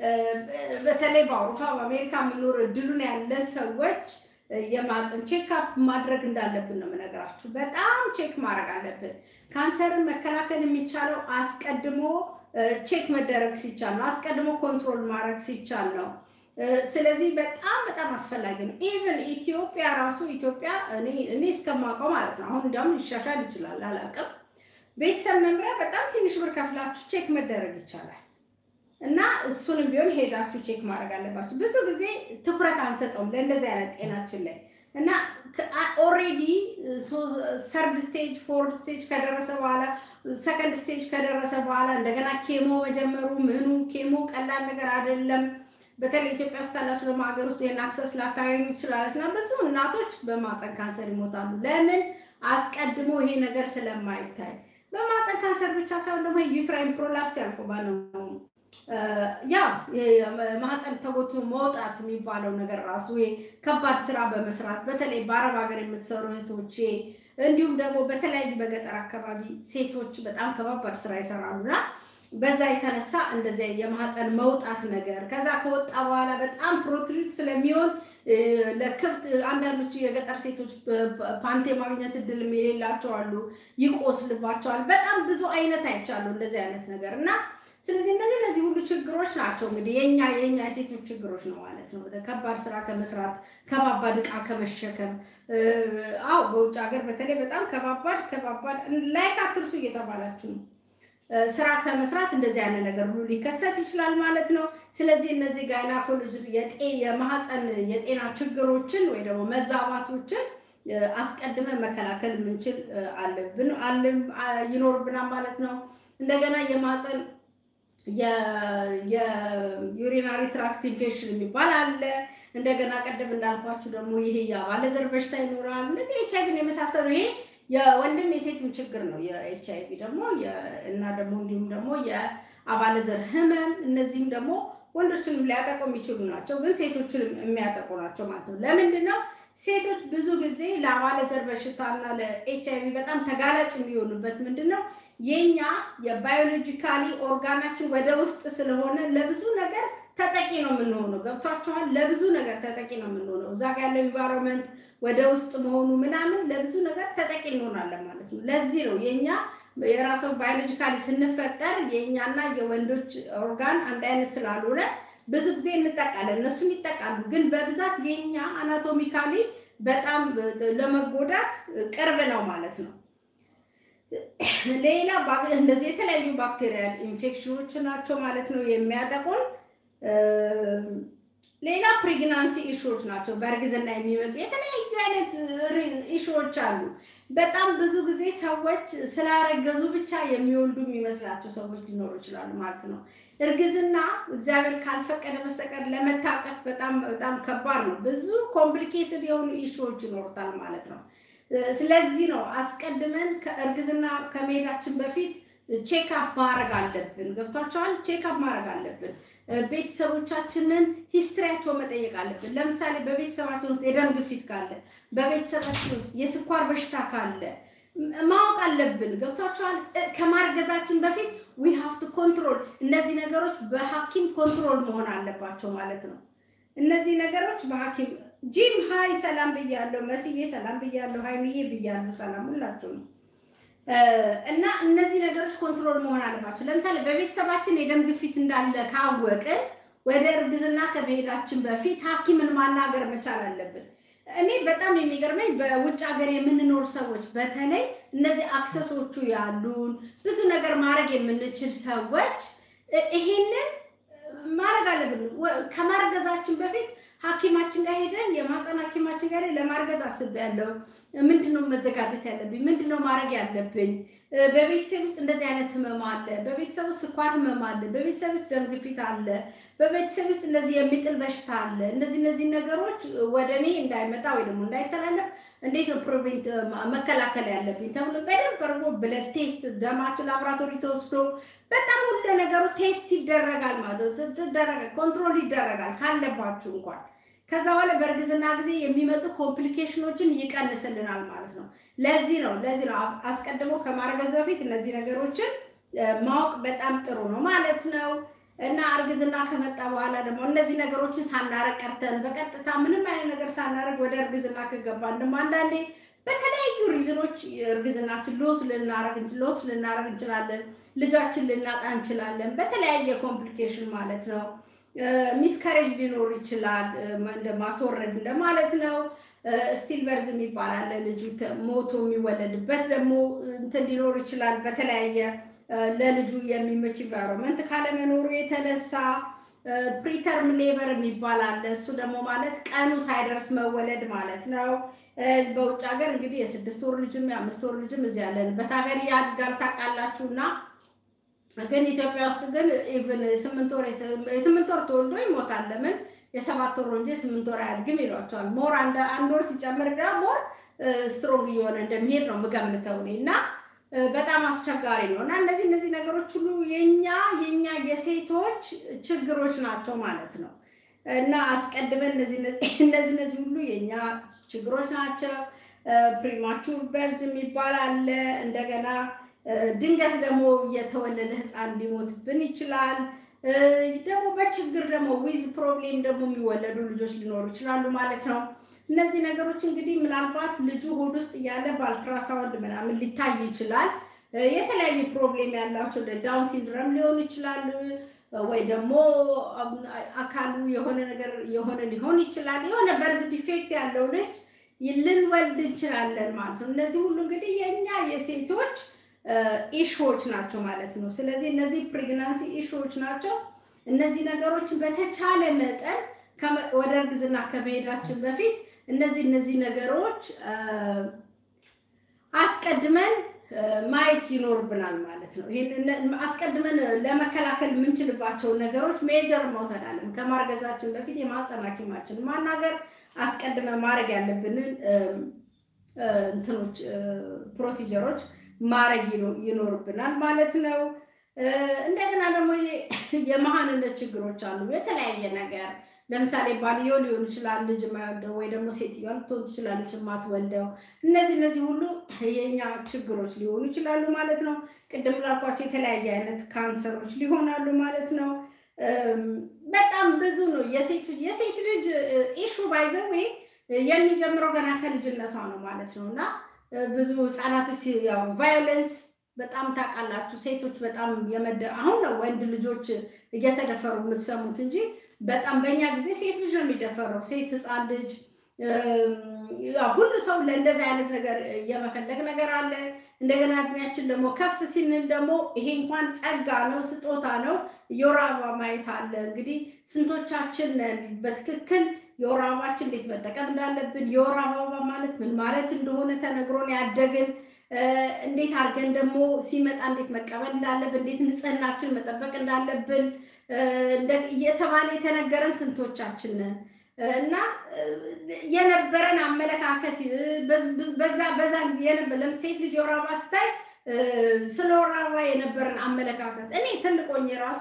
በተለይ በአውሮፓ በአሜሪካ የሚኖር እድሉን ያለ ሰዎች የማህፀን ቼክአፕ ማድረግ እንዳለብን ነው የምነግራችሁ። በጣም ቼክ ማድረግ አለብን። ካንሰርን መከላከል የሚቻለው አስቀድሞ ቼክ መደረግ ሲቻል ነው። አስቀድሞ ኮንትሮል ማድረግ ሲቻል ነው። ስለዚህ በጣም በጣም አስፈላጊ ነው። ኢቨን ኢትዮጵያ ራሱ ኢትዮጵያ እኔ እስከማውቀው ማለት ነው አሁን እንዲያውም ሊሻሻል ይችላል አላውቅም። ቤተሰብ መምሪያ በጣም ትንሽ ብር ከፍላችሁ ቼክ መደረግ ይቻላል። እና እሱንም ቢሆን ሄዳችሁ ቼክ ማድረግ አለባችሁ። ብዙ ጊዜ ትኩረት አንሰጠውም ለእንደዚህ አይነት ጤናችን ላይ እና ኦሬዲ ሰርድ ስቴጅ ፎርድ ስቴጅ ከደረሰ በኋላ ሰከንድ ስቴጅ ከደረሰ በኋላ እንደገና ኬሞ መጀመሩ ምኑ ኬሞ ቀላል ነገር አይደለም። በተለይ ኢትዮጵያ ውስጥ ካላችሁ ደግሞ ሀገር ውስጥ ይህን አክሰስ ላታገኙ ትችላለች እና ብዙ እናቶች በማፀን ካንሰር ይሞታሉ። ለምን? አስቀድሞ ይሄ ነገር ስለማይታይ። በማፀን ካንሰር ብቻ ሳይሆን ደግሞ ዩትራይን ፕሮላፕስ ያልኩባ ነው ያ ማህፀን ተጎትቶ መውጣት የሚባለው ነገር ራሱ ከባድ ስራ በመስራት በተለይ በአረብ ሀገር የምትሰሩ እህቶቼ እንዲሁም ደግሞ በተለያዩ በገጠር አካባቢ ሴቶች በጣም ከባባድ ስራ ይሰራሉና በዛ የተነሳ እንደዚያ የማህፀን መውጣት ነገር ከዛ ከወጣ በኋላ በጣም ፕሮትሪት ስለሚሆን ለክፍት አንዳንዶቹ የገጠር ሴቶች ፓንቴ ማግኘት እድል የሌላቸው አሉ፣ ይቆስልባቸዋል። በጣም ብዙ አይነት አይቻለሁ እንደዚህ አይነት ነገር እና ስለዚህ እነዚህ እነዚህ ሁሉ ችግሮች ናቸው እንግዲህ የኛ የኛ የሴቶች ችግሮች ነው ማለት ነው። ከባድ ስራ ከመስራት ከባባድ እቃ ከመሸከም አው በውጭ ሀገር በተለይ በጣም ከባባድ ከባባድ ላይክ አትርሱ እየተባላችሁ ነው ስራ ከመስራት እንደዚህ አይነት ነገር ሁሉ ሊከሰት ይችላል ማለት ነው። ስለዚህ እነዚህ ጋይናኮሎጂ የማህፀን የጤና ችግሮችን ወይ ደግሞ መዛባቶችን አስቀድመን መከላከል የምንችል አለብን ይኖርብናል ማለት ነው። እንደገና የማህፀን የዩሪናሪ ትራክት ኢንፌክሽን የሚባል አለ። እንደገና ቀደም እንዳልኳችሁ ደግሞ ይሄ የአባለዘር በሽታ ይኖራል። እነዚህ ኤች አይቪን የመሳሰሉ ይሄ የወንድም የሴትም ችግር ነው። የኤች አይቪ ደግሞ እና ደግሞ እንዲሁም ደግሞ የአባለዘር ህመም እነዚህም ደግሞ ወንዶችንም ሊያጠቁ የሚችሉ ናቸው፣ ግን ሴቶችንም የሚያጠቁ ናቸው ማለት ነው። ለምንድን ነው ሴቶች ብዙ ጊዜ ለአባለዘር በሽታና ለኤች አይቪ በጣም ተጋላጭ የሚሆኑበት ምንድን ነው? የኛ የባዮሎጂካሊ ኦርጋናችን ወደ ውስጥ ስለሆነ ለብዙ ነገር ተጠቂ ነው የምንሆነው። ገብቷችኋል? ለብዙ ነገር ተጠቂ ነው የምንሆነው። እዛ ጋ ያለው ኢንቫይሮንመንት ወደ ውስጥ መሆኑ ምናምን ለብዙ ነገር ተጠቂ እንሆናለን ማለት ነው። ለዚህ ነው የኛ የራሰው ባዮሎጂካሊ ስንፈጠር የእኛና የወንዶች ኦርጋን አንድ አይነት ስላልሆነ ብዙ ጊዜ እንጠቃለን፣ እነሱም ይጠቃሉ። ግን በብዛት የኛ አናቶሚካሊ በጣም ለመጎዳት ቅርብ ነው ማለት ነው። ሌላ እንደዚህ የተለያዩ ባክቴሪያል ኢንፌክሽኖች ናቸው ማለት ነው የሚያጠቁን። ሌላ ፕሬግናንሲ ኢሹዎች ናቸው። በእርግዝና የሚመጡ የተለያዩ አይነት ኢሹዎች አሉ። በጣም ብዙ ጊዜ ሰዎች ስላረገዙ ብቻ የሚወልዱ የሚመስላቸው ሰዎች ሊኖሩ ይችላሉ ማለት ነው። እርግዝና እግዚአብሔር ካልፈቀደ በስተቀር ለመታቀፍ በጣም በጣም ከባድ ነው። ብዙ ኮምፕሊኬትድ የሆኑ ኢሹዎች ይኖሩታል ማለት ነው። ስለዚህ ነው አስቀድመን ከእርግዝና ከመሄዳችን በፊት ቼክአፕ ማድረግ አለብን። ገብቷቸዋል። ቼክአፕ ማድረግ አለብን። ቤተሰቦቻችንን ሂስትሪያቸው መጠየቅ አለብን። ለምሳሌ በቤተሰባችን ውስጥ የደም ግፊት ካለ፣ በቤተሰባችን ውስጥ የስኳር በሽታ ካለ ማወቅ አለብን። ገብቷቸዋል። ከማርገዛችን በፊት ዊ ሃቭ ቱ ኮንትሮል። እነዚህ ነገሮች በሐኪም ኮንትሮል መሆን አለባቸው ማለት ነው። እነዚህ ነገሮች በሐኪም ጂም ሀይ ሰላም ብያለሁ። መስዬ ሰላም ብያለሁ። ሀይሚዬ ብያለሁ። ሰላም ሁላችሁ ነው። እና እነዚህ ነገሮች ኮንትሮል መሆን አለባቸው። ለምሳሌ በቤተሰባችን የደም ግፊት እንዳለ ካወቅን ወደ እርግዝና ከመሄዳችን በፊት ሐኪምን ማናገር መቻል አለብን። እኔ በጣም የሚገርመኝ በውጭ ሀገር የምንኖር ሰዎች በተለይ እነዚህ አክሰሶቹ ያሉን ብዙ ነገር ማድረግ የምንችል ሰዎች ይሄንን ማድረግ አለብን። ከማርገዛችን በፊት ሐኪማችን ጋር ሄደን የማህፀን ሐኪማችን ጋር ለማርገዝ አስቤያለሁ ምንድነው መዘጋጀት ያለብኝ? ምንድነው ማድረግ ያለብኝ? በቤተሰብ ውስጥ እንደዚህ አይነት ህመም አለ፣ በቤተሰብ ውስጥ ስኳር ህመም አለ፣ በቤተሰብ ውስጥ ደም ግፊት አለ፣ በቤተሰብ ውስጥ እንደዚህ የሚጥል በሽታ አለ። እነዚህ እነዚህ ነገሮች ወደ እኔ እንዳይመጣ ወይ ደግሞ እንዳይተላለፍ እንዴት ነው ፕሮቬንት መከላከል ያለብኝ ተብሎ በደንብ አድርጎ ብለድ ቴስት ደማችሁ ላቦራቶሪ ተወስዶ በጣም ሁሉ ነገሩ ቴስት ይደረጋል ማለት ነው። ኮንትሮል ይደረጋል ካለባችሁ እንኳን ከዛ በኋላ በእርግዝና ጊዜ የሚመጡ ኮምፕሊኬሽኖችን ይቀንስልናል ማለት ነው። ለዚህ ነው ለዚህ ነው አስቀድሞ ከማርገዝ በፊት እነዚህ ነገሮችን ማወቅ በጣም ጥሩ ነው ማለት ነው። እና እርግዝና ከመጣ በኋላ ደግሞ እነዚህ ነገሮችን ሳናረግ ቀርተን በቀጥታ ምንም አይነት ነገር ሳናረግ ወደ እርግዝና ከገባን ደግሞ አንዳንዴ በተለያዩ ሪዝኖች እርግዝናችን ሎስ ልናረግ ሎስ ልናረግ እንችላለን። ልጃችን ልናጣ እንችላለን። በተለያየ ኮምፕሊኬሽን ማለት ነው። ሚስከሬጅ ሊኖር ይችላል። እንደ ማስወረድ እንደማለት ነው። ስቲል በርዝ የሚባል አለ። ልጁ ሞቶ የሚወለድበት ደግሞ እንትን ሊኖር ይችላል። በተለያየ ለልጁ የሚመች ኢንቫይሮንመንት ካለመኖሩ የተነሳ ፕሪተርም ሌበር የሚባል አለ። እሱ ደግሞ ማለት ቀኑ ሳይደርስ መወለድ ማለት ነው። በውጭ ሀገር እንግዲህ የስድስት ወር ልጅም የአምስት ወር ልጅም እዚህ ያለንበት ሀገር ያድጋል ታውቃላችሁ እና ግን ኢትዮጵያ ውስጥ ግን ኢቭን ስምንት ወር የስምንት ወር ተወልዶ ይሞታል። ለምን የሰባት ወር እንጂ ስምንት ወር አያድግም ይሏቸዋል። ሞር አንድ ወር ሲጨምር ዳ ሞር ስትሮንግ እየሆነ እንደሚሄድ ነው የምገምተው እኔ እና በጣም አስቸጋሪ ነው እና እነዚህ እነዚህ ነገሮች ሁሉ የኛ የኛ የሴቶች ችግሮች ናቸው ማለት ነው እና አስቀድመን እነዚህ እነዚህ ሁሉ የኛ ችግሮች ናቸው። ፕሪማቹር በርዝ የሚባል አለ እንደገና ድንገት ደግሞ የተወለደ ህፃን ሊሞትብን ይችላል። ደግሞ በችግር ደግሞ ዊዝ ፕሮብሌም ደግሞ የሚወለዱ ልጆች ሊኖሩ ይችላሉ ማለት ነው። እነዚህ ነገሮች እንግዲህ ምናልባት ልጁ ሆድ ውስጥ እያለ በአልትራሳውንድ ምናምን ሊታይ ይችላል። የተለያዩ ፕሮብሌም ያላቸው ዳውን ሲንድረም ሊሆኑ ይችላሉ፣ ወይ ደግሞ አካሉ የሆነ ነገር የሆነ ሊሆን ይችላል። የሆነ በርዝ ዲፌክት ያለው ልጅ ልንወልድ እንችላለን ማለት ነው። እነዚህ ሁሉ እንግዲህ የእኛ የሴቶች ኢሹዎች ናቸው ማለት ነው። ስለዚህ እነዚህ ፕሬግናንሲ ኢሹዎች ናቸው። እነዚህ ነገሮች በተቻለ መጠን ወደ እርግዝና ከመሄዳችን በፊት እነዚህ እነዚህ ነገሮች አስቀድመን ማየት ይኖርብናል ማለት ነው። ይሄን አስቀድመን ለመከላከል የምንችልባቸው ነገሮች ሜጀር መውሰድ አለን። ከማርገዛችን በፊት የማህፀን ሐኪማችን ማናገር አስቀድመን ማድረግ ያለብንን እንትኖች ፕሮሲጀሮች ማድረግ ይኖርብናል ማለት ነው። እንደገና ደግሞ የመሀንነት ችግሮች አሉ። የተለያየ ነገር ለምሳሌ ባልየው ሊሆን ይችላል ልጅ የማይወልደው ወይ ደግሞ ሴትዮዋ ልትሆን ትችላለች የማትወልደው። እነዚህ እነዚህ ሁሉ የኛ ችግሮች ሊሆኑ ይችላሉ ማለት ነው። ቅድም ላልኳቸው የተለያየ አይነት ካንሰሮች ሊሆናሉ ማለት ነው። በጣም ብዙ ነው። የሴት ልጅ ኢሹ ባይዘው የሚጀምረው ገና ከልጅነቷ ነው ማለት ነው እና ብዙ ህጻናቶች ያው ቫዮለንስ በጣም ታውቃላችሁ። ሴቶች በጣም የመደ አሁን ነው ወንድ ልጆች እየተደፈሩ የምትሰሙት እንጂ በጣም በእኛ ጊዜ ሴት ልጅ ነው የሚደፈረው። ሴት ህፃን ልጅ ሁሉ ሰው ለእንደዚህ አይነት ነገር የመፈለግ ነገር አለ። እንደገና እድሜያችን ደግሞ ከፍ ሲንል ደግሞ ይሄ እንኳን ጸጋ ነው፣ ስጦታ ነው። የወር አበባ ማየት አለ። እንግዲህ ስንቶቻችን በትክክል የወር አበባችን እንዴት መጠቀም እንዳለብን የወር አበባ ማለት ምን ማለት እንደሆነ ተነግሮን ያደግን እንዴት አድርገን ደግሞ ሲመጣ እንዴት መቀበል እንዳለብን እንዴት ንጽህናችን መጠበቅ እንዳለብን እየተባለ የተነገረን ስንቶቻችን ነን? እና የነበረን አመለካከት በዛ በዛ ጊዜ የነበረ ሴት ልጅ የወር አበባ ስታይ ስለ ወር አበባ የነበረን አመለካከት እኔ ትልቆኝ ራሱ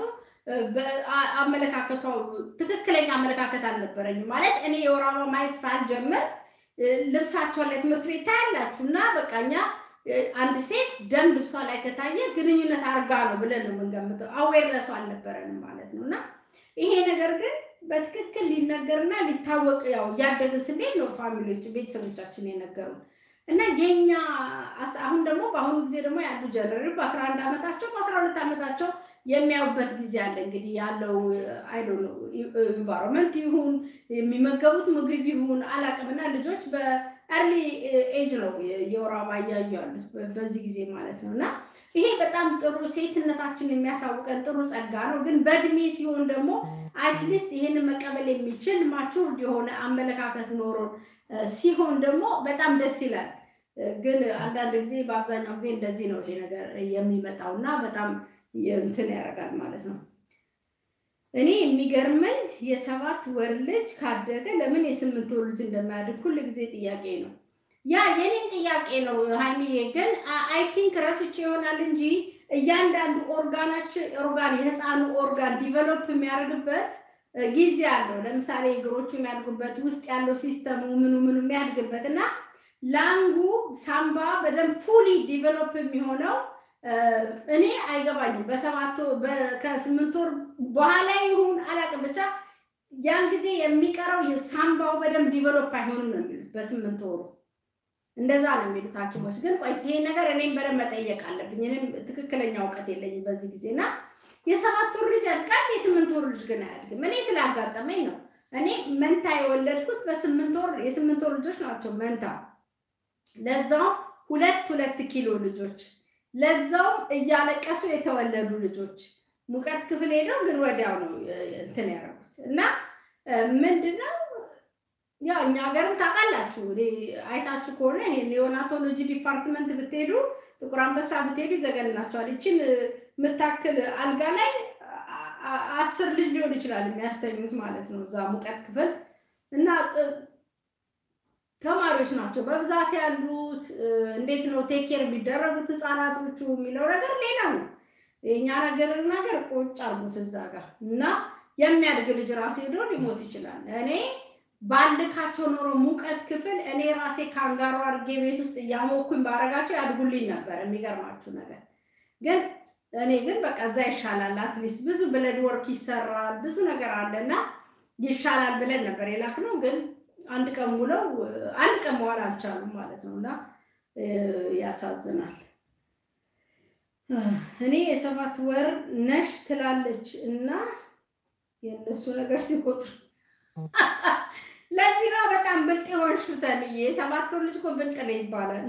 አመለካከቷ ትክክለኛ አመለካከት አልነበረኝም። ማለት እኔ የወር አበባ ማየት ሳልጀምር ልብሳቸውን ላይ ትምህርት ቤት ታያላችሁ እና በቃ እኛ አንድ ሴት ደም ልብሷ ላይ ከታየ ግንኙነት አርጋ ነው ብለን ነው የምንገምተው። አዌርነሱ አልነበረንም ማለት ነው። እና ይሄ ነገር ግን በትክክል ሊነገርና ሊታወቅ ያው እያደግን ስንሄድ ነው ፋሚሊዎች ቤተሰቦቻችን የነገሩን እና የኛ አሁን ደግሞ በአሁኑ ጊዜ ደግሞ ያሉ ጀነሬ በአስራ አንድ ዓመታቸው በአስራ ሁለት ዓመታቸው የሚያዩበት ጊዜ አለ። እንግዲህ ያለው አይዶ ኢንቫይሮንመንት ይሁን የሚመገቡት ምግብ ይሁን አላቅምና ልጆች በአርሊ ኤጅ ነው የወር አበባ እያዩ ያሉት በዚህ ጊዜ ማለት ነው። እና ይሄ በጣም ጥሩ ሴትነታችን የሚያሳውቀን ጥሩ ጸጋ ነው። ግን በእድሜ ሲሆን ደግሞ አትሊስት ይህንን መቀበል የሚችል ማቹርድ የሆነ አመለካከት ኖሮን ሲሆን ደግሞ በጣም ደስ ይላል። ግን አንዳንድ ጊዜ በአብዛኛው ጊዜ እንደዚህ ነው ይሄ ነገር የሚመጣው እና በጣም እንትን ያደርጋል ማለት ነው። እኔ የሚገርመኝ የሰባት ወር ልጅ ካደገ ለምን የስምንት ወር ልጅ እንደማያድግ ሁል ጊዜ ጥያቄ ነው። ያ የኔን ጥያቄ ነው ሀይሚዬ። ግን አይ ቲንክ ረስቼ ይሆናል እንጂ እያንዳንዱ ኦርጋናችን ኦርጋን የህፃኑ ኦርጋን ዲቨሎፕ የሚያደርግበት ጊዜ አለው። ለምሳሌ እግሮቹ የሚያድጉበት ውስጥ ያለው ሲስተሙ ምኑ ምኑ የሚያድግበት እና ላንጉ ሳምባ በደንብ ፉሊ ዲቨሎፕ የሚሆነው እኔ አይገባኝም። በሰባት ከስምንት ወር በኋላ ይሁን አላውቅም፣ ብቻ ያን ጊዜ የሚቀረው የሳምባው በደንብ ዲቨሎፕ አይሆንም ነው የሚሉት በስምንት ወሩ እንደዛ ነው የሚሉት ሐኪሞች። ግን ቆይ ይሄ ነገር እኔም በደንብ መጠየቅ አለብኝ። እኔም ትክክለኛ እውቀት የለኝም በዚህ ጊዜ እና የሰባት ወር ልጅ ያድጋል፣ የስምንት ወር ልጅ ግን አያድግም። እኔ ስላጋጠመኝ ነው። እኔ መንታ የወለድኩት በስምንት ወር የስምንት ወር ልጆች ናቸው መንታ፣ ለዛው ሁለት ሁለት ኪሎ ልጆች ለዛውም እያለቀሱ የተወለዱ ልጆች ሙቀት ክፍል ሄደው ግን ወዲያው ነው እንትን ያደረጉት እና ምንድነው ያው እኛ ሀገርም ታውቃላችሁ አይታችሁ ከሆነ ይሄን የኔኦናቶሎጂ ዲፓርትመንት ብትሄዱ ጥቁር አንበሳ ብትሄዱ ይዘገንናቸዋል። ይችን የምታክል አልጋ ላይ አስር ልጅ ሊሆን ይችላል የሚያስተኙት ማለት ነው እዛ ሙቀት ክፍል እና ተማሪዎች ናቸው በብዛት ያሉት። እንዴት ነው ቴኬር የሚደረጉት ህፃናቶቹ የሚለው ነገር ሌላ ነው። የእኛ ነገር ነገር ቁጭ አርጉት እዛ ጋር እና የሚያድግ ልጅ ራሱ ሄዶ ሊሞት ይችላል። እኔ ባልካቸው ኖሮ ሙቀት ክፍል እኔ ራሴ ካንጋሮ አድርጌ ቤት ውስጥ እያሞኩኝ ባረጋቸው ያድጉልኝ ነበር። የሚገርማችሁ ነገር ግን እኔ ግን በቃ እዛ ይሻላል፣ አትሊስት ብዙ ብለድ ወርክ ይሰራል፣ ብዙ ነገር አለ እና ይሻላል ብለን ነበር የላክነው ግን አንድ ቀን ውለው አንድ ቀን መዋል አልቻሉም ማለት ነው። እና ያሳዝናል። እኔ የሰባት ወር ነሽ ትላለች እና የእነሱ ነገር ሲቆጥሩ ለዚህ ነው በጣም ብልጥ የሆንሽ ተብዬ። የሰባት ወር ልጅ እኮ ብልጥ ነው ይባላል።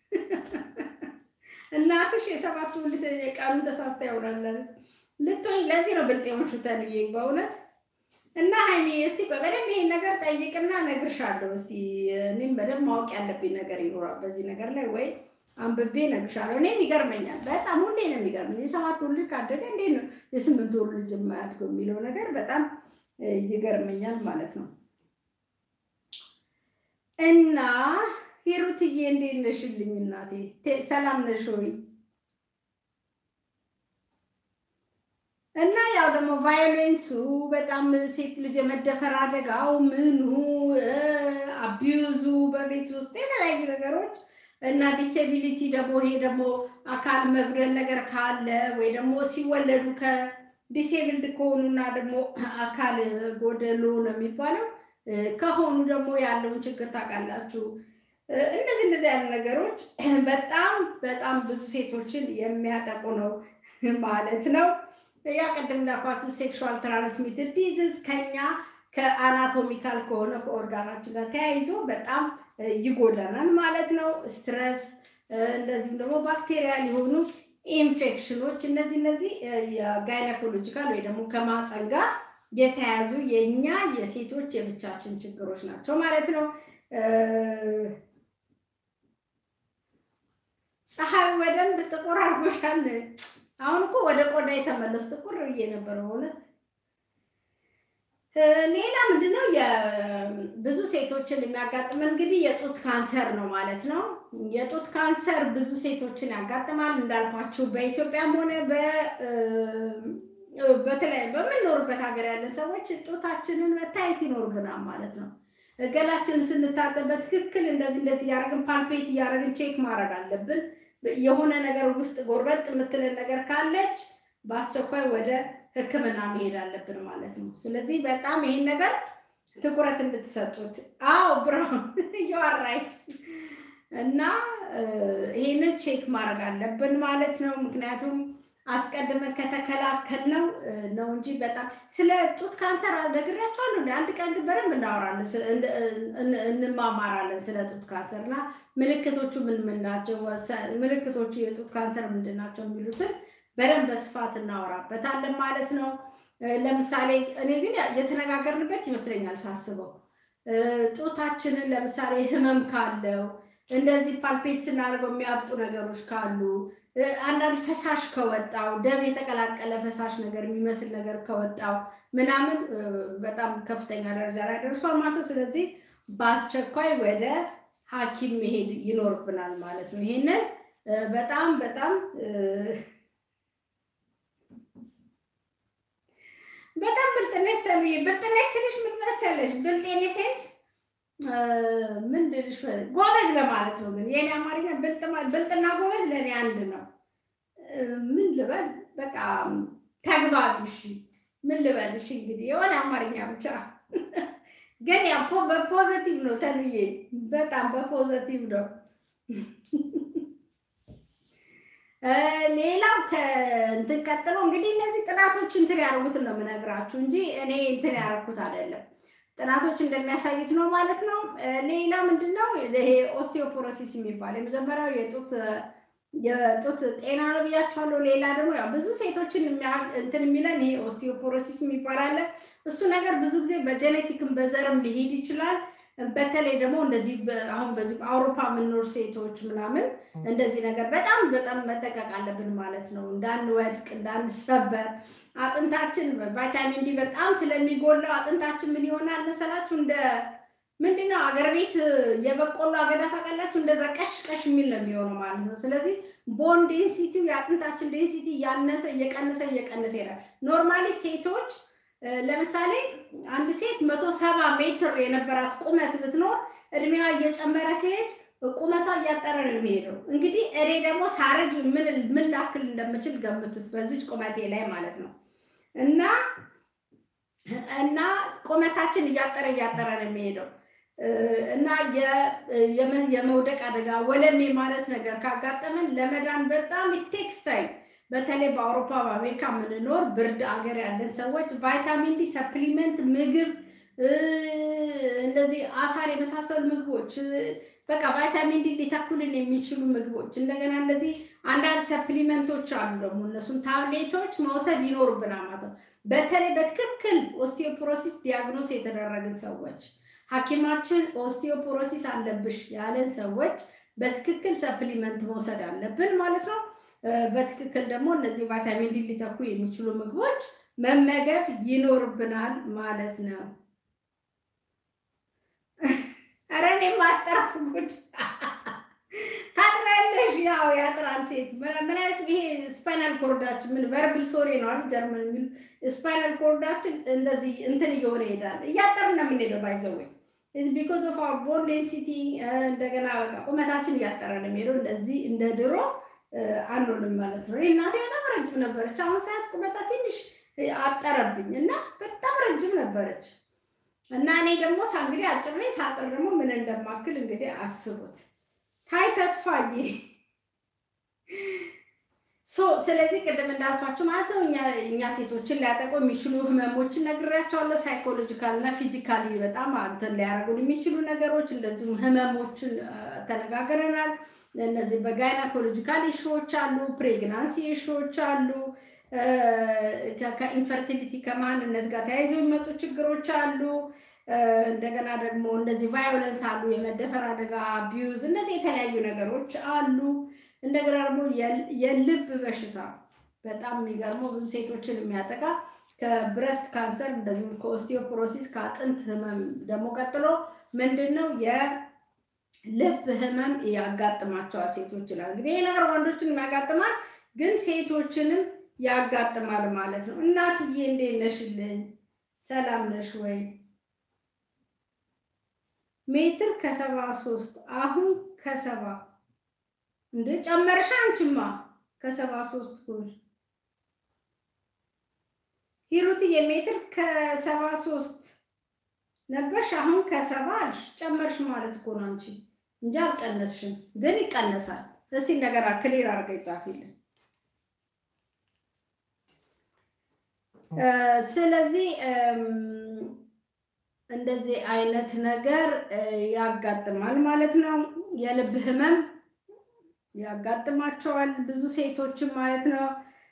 እናትሽ የሰባት ወር ልጅ ቀኑን ተሳስታ ይሆናል ልትሆኝ። ለዚህ ነው ብልጥ የሆንሽ ተብዬ በእውነት እና ሀይሚ እስቲ በደንብ ይሄን ነገር ጠይቅና እነግርሻለሁ። እስቲ እኔም በደንብ ማወቅ ያለብኝ ነገር ይኖራል በዚህ ነገር ላይ ወይ አንብቤ እነግርሻለሁ። እኔም ይገርመኛል በጣም ሁሌ ነው የሚገርመኝ። የሰባት ወር ልጅ ካደገ እንዴት ነው የስምንት ወር ልጅ የማያድገው የሚለው ነገር በጣም ይገርመኛል ማለት ነው። እና ሂሩትዬ እንዴት ነሽልኝ እናቴ? ሰላም ነሽ ወይ? እና ያው ደግሞ ቫዮሌንሱ በጣም ሴት ልጅ የመደፈር አደጋው ምኑ አቢዩዙ በቤት ውስጥ የተለያዩ ነገሮች እና ዲሴቢሊቲ ደግሞ ይሄ ደግሞ አካል መጉደል ነገር ካለ ወይ ደግሞ ሲወለዱ ከዲሴብልድ ከሆኑና ደግሞ አካል ጎደሎ ነው የሚባለው ከሆኑ ደግሞ ያለውን ችግር ታውቃላችሁ። እንደዚህ እንደዚህ ያሉ ነገሮች በጣም በጣም ብዙ ሴቶችን የሚያጠቁ ነው ማለት ነው። ያ ቅድም እንዳልኳችሁ ሴክሹዋል ትራንስሚትድ ዲዚዝ ከኛ ከአናቶሚካል ከሆነ ከኦርጋናችን ጋር ተያይዞ በጣም ይጎዳናል ማለት ነው። ስትረስ፣ እንደዚሁም ደግሞ ባክቴሪያል የሆኑ ኢንፌክሽኖች እነዚህ እነዚህ የጋይናኮሎጂካል ወይ ደግሞ ከማህፀን ጋር የተያያዙ የእኛ የሴቶች የብቻችን ችግሮች ናቸው ማለት ነው። ፀሐይ በደንብ ጥቁር አድርጎሻል። አሁን እኮ ወደ ቆዳ የተመለሱ ጥቁር ብዬ ነበር በእውነት። ሌላ ምንድነው ብዙ ሴቶችን የሚያጋጥመን እንግዲህ የጡት ካንሰር ነው ማለት ነው። የጡት ካንሰር ብዙ ሴቶችን ያጋጥማል እንዳልኳችሁ በኢትዮጵያም ሆነ በተለያዩ በምንኖርበት ሀገር ያለን ሰዎች ጡታችንን መታየት ይኖርብናል ማለት ነው። ገላችንን ስንታጠብ በትክክል እንደዚህ እንደዚህ እያደረግን ፓልፔት እያደረግን ቼክ ማድረግ አለብን። የሆነ ነገር ውስጥ ጎርበጥ የምትለን ነገር ካለች በአስቸኳይ ወደ ሕክምና መሄድ አለብን ማለት ነው። ስለዚህ በጣም ይሄን ነገር ትኩረት እንድትሰጡት። አዎ ብራውን ራይት እና ይሄንን ቼክ ማድረግ አለብን ማለት ነው። ምክንያቱም አስቀድመን ከተከላከልነው ነው እንጂ በጣም ስለ ጡት ካንሰር ነግሬያቸዋለሁ። አንድ ቀን ግን በደንብ እናወራለን፣ እንማማራለን ስለ ጡት ካንሰር እና ምልክቶቹ ምን ምን ናቸው፣ ምልክቶቹ የጡት ካንሰር ምንድን ናቸው የሚሉትን በደንብ በስፋት እናወራበታለን ማለት ነው። ለምሳሌ እኔ ግን የተነጋገርንበት ይመስለኛል ሳስበው ጡታችንን ለምሳሌ ህመም ካለው እንደዚህ ፓልፔት ስናደርገው የሚያብጡ ነገሮች ካሉ አንዳንድ ፈሳሽ ከወጣው ደም የተቀላቀለ ፈሳሽ ነገር የሚመስል ነገር ከወጣው ምናምን በጣም ከፍተኛ ደረጃ ላይ ደርሷል ማለት ነው። ስለዚህ በአስቸኳይ ወደ ሐኪም መሄድ ይኖርብናል ማለት ነው። ይሄንን በጣም በጣም በጣም ብልጥነሽ ተብዬ ብልጥነሽ ስልሽ ምን መሰለሽ ብልጤኔ ሴንስ ምን ልልሽ ጎበዝ ለማለት ነው። ግን የኔ አማርኛ ብልጥና ጎበዝ ለእኔ አንድ ነው። ምን ልበል በቃ ተግባቢሽ ምን ልበልሽ እንግዲህ የሆነ አማርኛ ብቻ ግን ያ በፖዘቲቭ ነው ተብዬ በጣም በፖዘቲቭ ነው። ሌላው ከእንትን ቀጥሎ እንግዲህ እነዚህ ጥናቶች እንትን ያደርጉትን ነው የምነግራችሁ እንጂ እኔ እንትን ያደረኩት አይደለም። ጥናቶች እንደሚያሳዩት ነው ማለት ነው። ሌላ ምንድን ነው ይሄ ኦስቲዮፖሮሲስ የሚባል የመጀመሪያው የጡት የጡት ጤና ነው ብያቸዋለሁ። ሌላ ደግሞ ያው ብዙ ሴቶችን እንትን የሚለን ይሄ ኦስቲዮፖሮሲስ የሚባል አለ። እሱ ነገር ብዙ ጊዜ በጀኔቲክም በዘርም ሊሄድ ይችላል። በተለይ ደግሞ እንደዚህ አሁን በዚህ አውሮፓ የምንኖር ሴቶች ምናምን እንደዚህ ነገር በጣም በጣም መጠቀቅ አለብን ማለት ነው። እንዳንወድቅ፣ እንዳንሰበር አጥንታችን ቫይታሚን ዲ በጣም ስለሚጎላው አጥንታችን ምን ይሆናል መሰላችሁ? እንደ ምንድነው አገር ቤት የበቆሎ አገዳ ታውቃላችሁ? እንደዛ ቀሽ ቀሽ የሚል ነው የሚሆነው ማለት ነው። ስለዚህ ቦን ዴንሲቲው የአጥንታችን ዴንሲቲ እያነሰ እየቀነሰ እየቀነሰ ይሄዳል። ኖርማሊ ሴቶች ለምሳሌ አንድ ሴት መቶ ሰባ ሜትር የነበራት ቁመት ብትኖር እድሜዋ እየጨመረ ሲሄድ ቁመቷ እያጠረ ነው የሚሄደው። እንግዲህ እኔ ደግሞ ሳረጅ ምን ላክል እንደምችል ገምቱት፣ በዚች ቁመቴ ላይ ማለት ነው። እና እና ቁመታችን እያጠረ እያጠረ ነው የሚሄደው እና የመውደቅ አደጋ ወለሜ ማለት ነገር ካጋጠመን ለመዳን በጣም ቴክስ ታይም በተለይ በአውሮፓ በአሜሪካ የምንኖር ብርድ አገር ያለን ሰዎች ቫይታሚን ዲ ሰፕሊመንት ምግብ እንደዚህ አሳር የመሳሰሉ ምግቦች በቃ ቫይታሚን ዲ ሊተኩልን የሚችሉ ምግቦች እንደገና እንደዚህ አንዳንድ ሰፕሊመንቶች አሉ ደግሞ እነሱን ታብሌቶች መውሰድ ይኖርብናል ማለት ነው። በተለይ በትክክል ኦስቲዮፖሮሲስ ዲያግኖስ የተደረግን ሰዎች ሐኪማችን ኦስቲዮፖሮሲስ አለብሽ ያለን ሰዎች በትክክል ሰፕሊመንት መውሰድ አለብን ማለት ነው። በትክክል ደግሞ እነዚህ ቫይታሚን ዲ ሊተኩ የሚችሉ ምግቦች መመገብ ይኖርብናል ማለት ነው። ኧረ እኔ ማጠራፍ ጉድ ታጥራለሽ። ያው ያጥራል ሴት ምን አይነት ይሄ ስፓይናል ኮርዳችን ምን ቨርብል ሶሪ ነው አይደል? ጀርመን የሚሉ ስፓይናል ኮርዳችን እንደዚህ እንትን እየሆነ ይሄዳል። እያጠርን ነው የምንሄደው ባይዘወይ ቢኮዝ ኦፍ አወር ቦን ዴንሲቲ እንደገና በቃ ቁመታችን እያጠረ ነው የሚሄደው። እንደዚህ እንደ ድሮ አንሆንም ማለት ነው። እናቴ በጣም ረጅም ነበረች። አሁን ሰዓት ቁመታ ትንሽ አጠረብኝ እና በጣም ረጅም ነበረች እና እኔ ደግሞ እንግዲህ አጭር ላይ ሳጥር ደግሞ ምን እንደማክል እንግዲህ አስቡት። ታይ ተስፋዬ ስለዚህ ቅድም እንዳልኳቸው ማለት ነው እኛ ሴቶችን ሊያጠቁ የሚችሉ ህመሞችን ነግሬያቸዋለሁ። ሳይኮሎጂካል እና ፊዚካሊ በጣም አንተን ሊያደርጉን የሚችሉ ነገሮች እንደዚሁም ህመሞችን ተነጋግረናል። እነዚህ በጋይናኮሎጂካል ኢሹዎች አሉ፣ ፕሬግናንሲ ኢሹዎች አሉ፣ ከኢንፈርቲሊቲ ከማንነት ጋር ተያይዘው የሚመጡ ችግሮች አሉ። እንደገና ደግሞ እንደዚህ ቫዮለንስ አሉ፣ የመደፈር አደጋ፣ አቢዩዝ፣ እነዚህ የተለያዩ ነገሮች አሉ። እንደገና ደግሞ የልብ በሽታ በጣም የሚገርመው ብዙ ሴቶችን የሚያጠቃ ከብረስት ካንሰር እንደዚሁም ከኦስቲዮፖሮሲስ ከአጥንት ህመም ደግሞ ቀጥሎ ምንድን ነው የልብ ህመም ያጋጥማቸዋል ሴቶች ይላል። እንግዲህ ይህ ነገር ወንዶችን ያጋጥማል፣ ግን ሴቶችንም ያጋጥማል ማለት ነው። እናትዬ እንዴት ነሽልኝ? ሰላም ነሽ ወይ? ሜትር ከሰባ ሶስት አሁን ከሰባ እንደ ጨመርሽ አንቺማ ከሰባ ሶስት ኩል ሂሩትዬ ሜትር ከሰባ ሶስት ነበርሽ አሁን ከሰባ አልሽ ጨመርሽ ማለት እኮ ነው አንቺ እንጂ አልቀነስሽም ግን ይቀነሳል እስቲ እንደገና ክሊር አድርገ ይጻፊልን ስለዚህ እንደዚህ አይነት ነገር ያጋጥማል ማለት ነው የልብ ህመም ያጋጥማቸዋል ብዙ ሴቶችን ማለት ነው።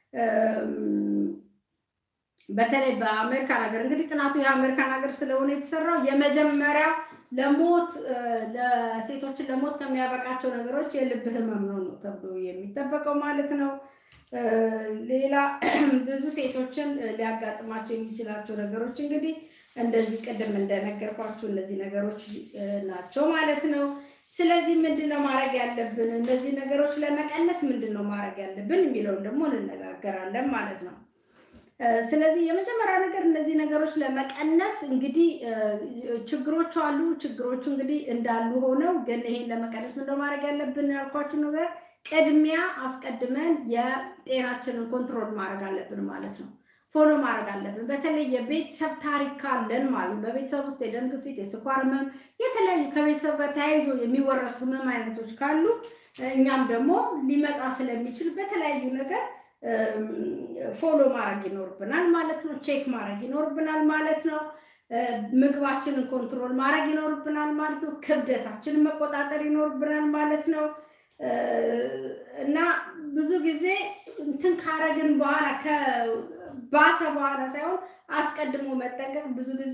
በተለይ በአሜሪካን ሀገር እንግዲህ ጥናቱ የአሜሪካን ሀገር ስለሆነ የተሰራው የመጀመሪያ ለሞት ለሴቶችን ለሞት ከሚያበቃቸው ነገሮች የልብ ህመም ነው ነው ተብሎ የሚጠበቀው ማለት ነው። ሌላ ብዙ ሴቶችን ሊያጋጥማቸው የሚችላቸው ነገሮች እንግዲህ እንደዚህ ቅድም እንደነገርኳቸው እነዚህ ነገሮች ናቸው ማለት ነው። ስለዚህ ምንድን ነው ማድረግ ያለብን? እነዚህ ነገሮች ለመቀነስ ምንድን ነው ማድረግ ያለብን የሚለውን ደግሞ እንነጋገራለን ማለት ነው። ስለዚህ የመጀመሪያ ነገር እነዚህ ነገሮች ለመቀነስ እንግዲህ ችግሮቹ አሉ። ችግሮቹ እንግዲህ እንዳሉ ሆነው ግን ይሄን ለመቀነስ ምንድን ነው ማድረግ ያለብን ያልኳችሁ ነገር ቅድሚያ አስቀድመን የጤናችንን ኮንትሮል ማድረግ አለብን ማለት ነው። ፎሎ ማድረግ አለብን። በተለይ የቤተሰብ ታሪክ ካለን ማለት ነው። በቤተሰብ ውስጥ የደም ግፊት፣ የስኳር ህመም፣ የተለያዩ ከቤተሰብ ጋር ተያይዞ የሚወረሱ ህመም አይነቶች ካሉ እኛም ደግሞ ሊመጣ ስለሚችል በተለያዩ ነገር ፎሎ ማድረግ ይኖርብናል ማለት ነው። ቼክ ማድረግ ይኖርብናል ማለት ነው። ምግባችንን ኮንትሮል ማድረግ ይኖርብናል ማለት ነው። ክብደታችንን መቆጣጠር ይኖርብናል ማለት ነው። እና ብዙ ጊዜ እንትን ካረግን በኋላ ባሰ በኋላ ሳይሆን አስቀድሞ መጠንቀቅ ብዙ ጊዜ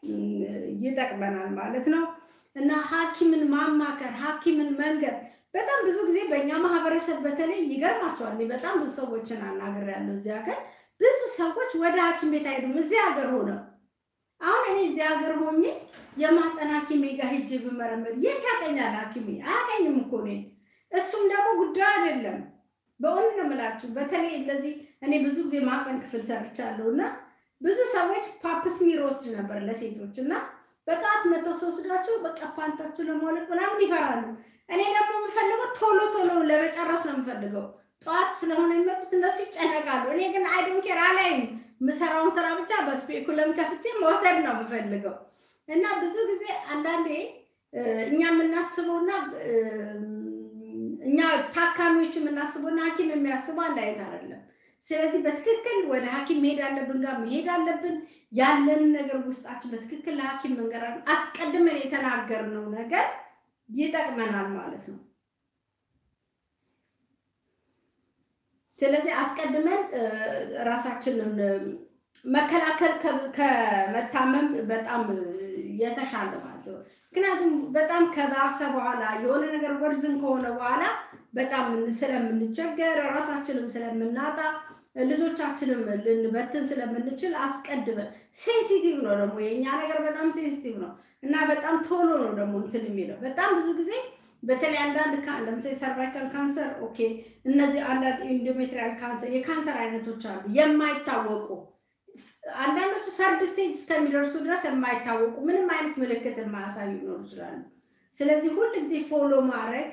ይጠቅመናል ማለት ነው። እና ሐኪምን ማማከር ሐኪምን መንገር በጣም ብዙ ጊዜ በእኛ ማህበረሰብ በተለይ ይገርማቸዋል። በጣም ብዙ ሰዎችን አናግሬያለሁ እዚህ ሀገር ብዙ ሰዎች ወደ ሐኪም ቤት አይሄዱም እዚህ ሀገር ሆነው። አሁን እኔ እዚህ ሀገር ሆኜ የማህፀን ሐኪሜ ጋር ሄጄ ብመረመር የት ያቀኛል ሐኪሜ? አያቀኝም እኮ እኔ እሱም ደግሞ ጉዳዩ አይደለም። በእውነት ነው የምላችሁ። በተለይ እንደዚህ እኔ ብዙ ጊዜ ማህፀን ክፍል ሰርቻለሁ እና ብዙ ሰዎች ፓፕስሚር ወስድ ነበር ለሴቶች እና በጠዋት መተው ስወስዳቸው በቃ ፓንታቸው ለማውለቅ ምናምን ይፈራሉ። እኔ ደግሞ የምፈልገው ቶሎ ቶሎ ለመጨረስ ነው የምፈልገው። ጠዋት ስለሆነ የሚመጡት እነሱ ይጨነቃሉ። እኔ ግን አይዶን ኬር አላይም። የምሰራውን ስራ ብቻ በስፔኩለም ከፍቼ መውሰድ ነው የምፈልገው እና ብዙ ጊዜ አንዳንዴ እኛ የምናስበውና እኛ ታካሚዎች የምናስበውና ሐኪም የሚያስበው አንድ አይነት አይደለም። ስለዚህ በትክክል ወደ ሐኪም መሄድ አለብን ጋር መሄድ አለብን። ያለንን ነገር ውስጣችን በትክክል ለሐኪም መንገር አስቀድመን የተናገርነው ነገር ይጠቅመናል ማለት ነው። ስለዚህ አስቀድመን ራሳችንን መከላከል ከመታመም በጣም የተሻለ ማለት ነው። ምክንያቱም በጣም ከባሰ በኋላ የሆነ ነገር ወርዝም ከሆነ በኋላ በጣም ስለምንቸገር ራሳችንም ስለምናጣ ልጆቻችንም ልንበትን ስለምንችል አስቀድመን ሴንሲቲቭ ነው ደግሞ የእኛ ነገር በጣም ሴንሲቲቭ ነው እና በጣም ቶሎ ነው ደግሞ እንትን የሚለው በጣም ብዙ ጊዜ በተለይ አንዳንድ ለምሳሌ ሰርቫይካል ካንሰር ኦኬ፣ እነዚህ አንዳንድ ኢንዶሜትሪያል ካንሰር የካንሰር አይነቶች አሉ የማይታወቁ አንዳንዶቹ ሰርድ ስቴጅ እስከሚደርሱ ድረስ የማይታወቁ ምንም አይነት ምልክት የማያሳዩ ሊኖሩ ይችላሉ። ስለዚህ ሁል ጊዜ ፎሎ ማድረግ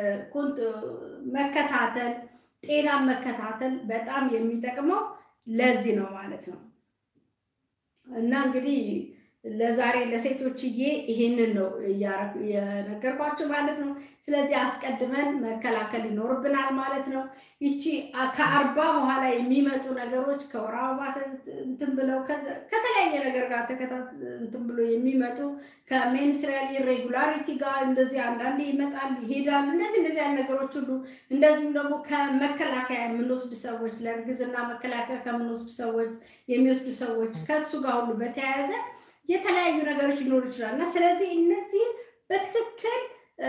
መከታተል፣ ጤናን መከታተል በጣም የሚጠቅመው ለዚህ ነው ማለት ነው። እና እንግዲህ ለዛሬ ለሴቶችዬ ይሄንን ነው የነገርኳቸው ማለት ነው። ስለዚህ አስቀድመን መከላከል ይኖርብናል ማለት ነው። ይቺ ከአርባ በኋላ የሚመጡ ነገሮች ከወር አበባ እንትን ብለው ከተለያየ ነገር ጋር እንትን ብሎ የሚመጡ ከሜንስትሪያል ኢሬጉላሪቲ ጋር እንደዚህ አንዳንዴ ይመጣል ይሄዳል። እንደዚህ እንደዚህ አይነት ነገሮች ሁሉ እንደዚሁም ደግሞ ከመከላከያ የምንወስድ ሰዎች ለእርግዝና መከላከያ ከምንወስድ ሰዎች የሚወስዱ ሰዎች ከእሱ ጋር ሁሉ በተያያዘ የተለያዩ ነገሮች ሊኖሩ ይችላል እና ስለዚህ እነዚህን በትክክል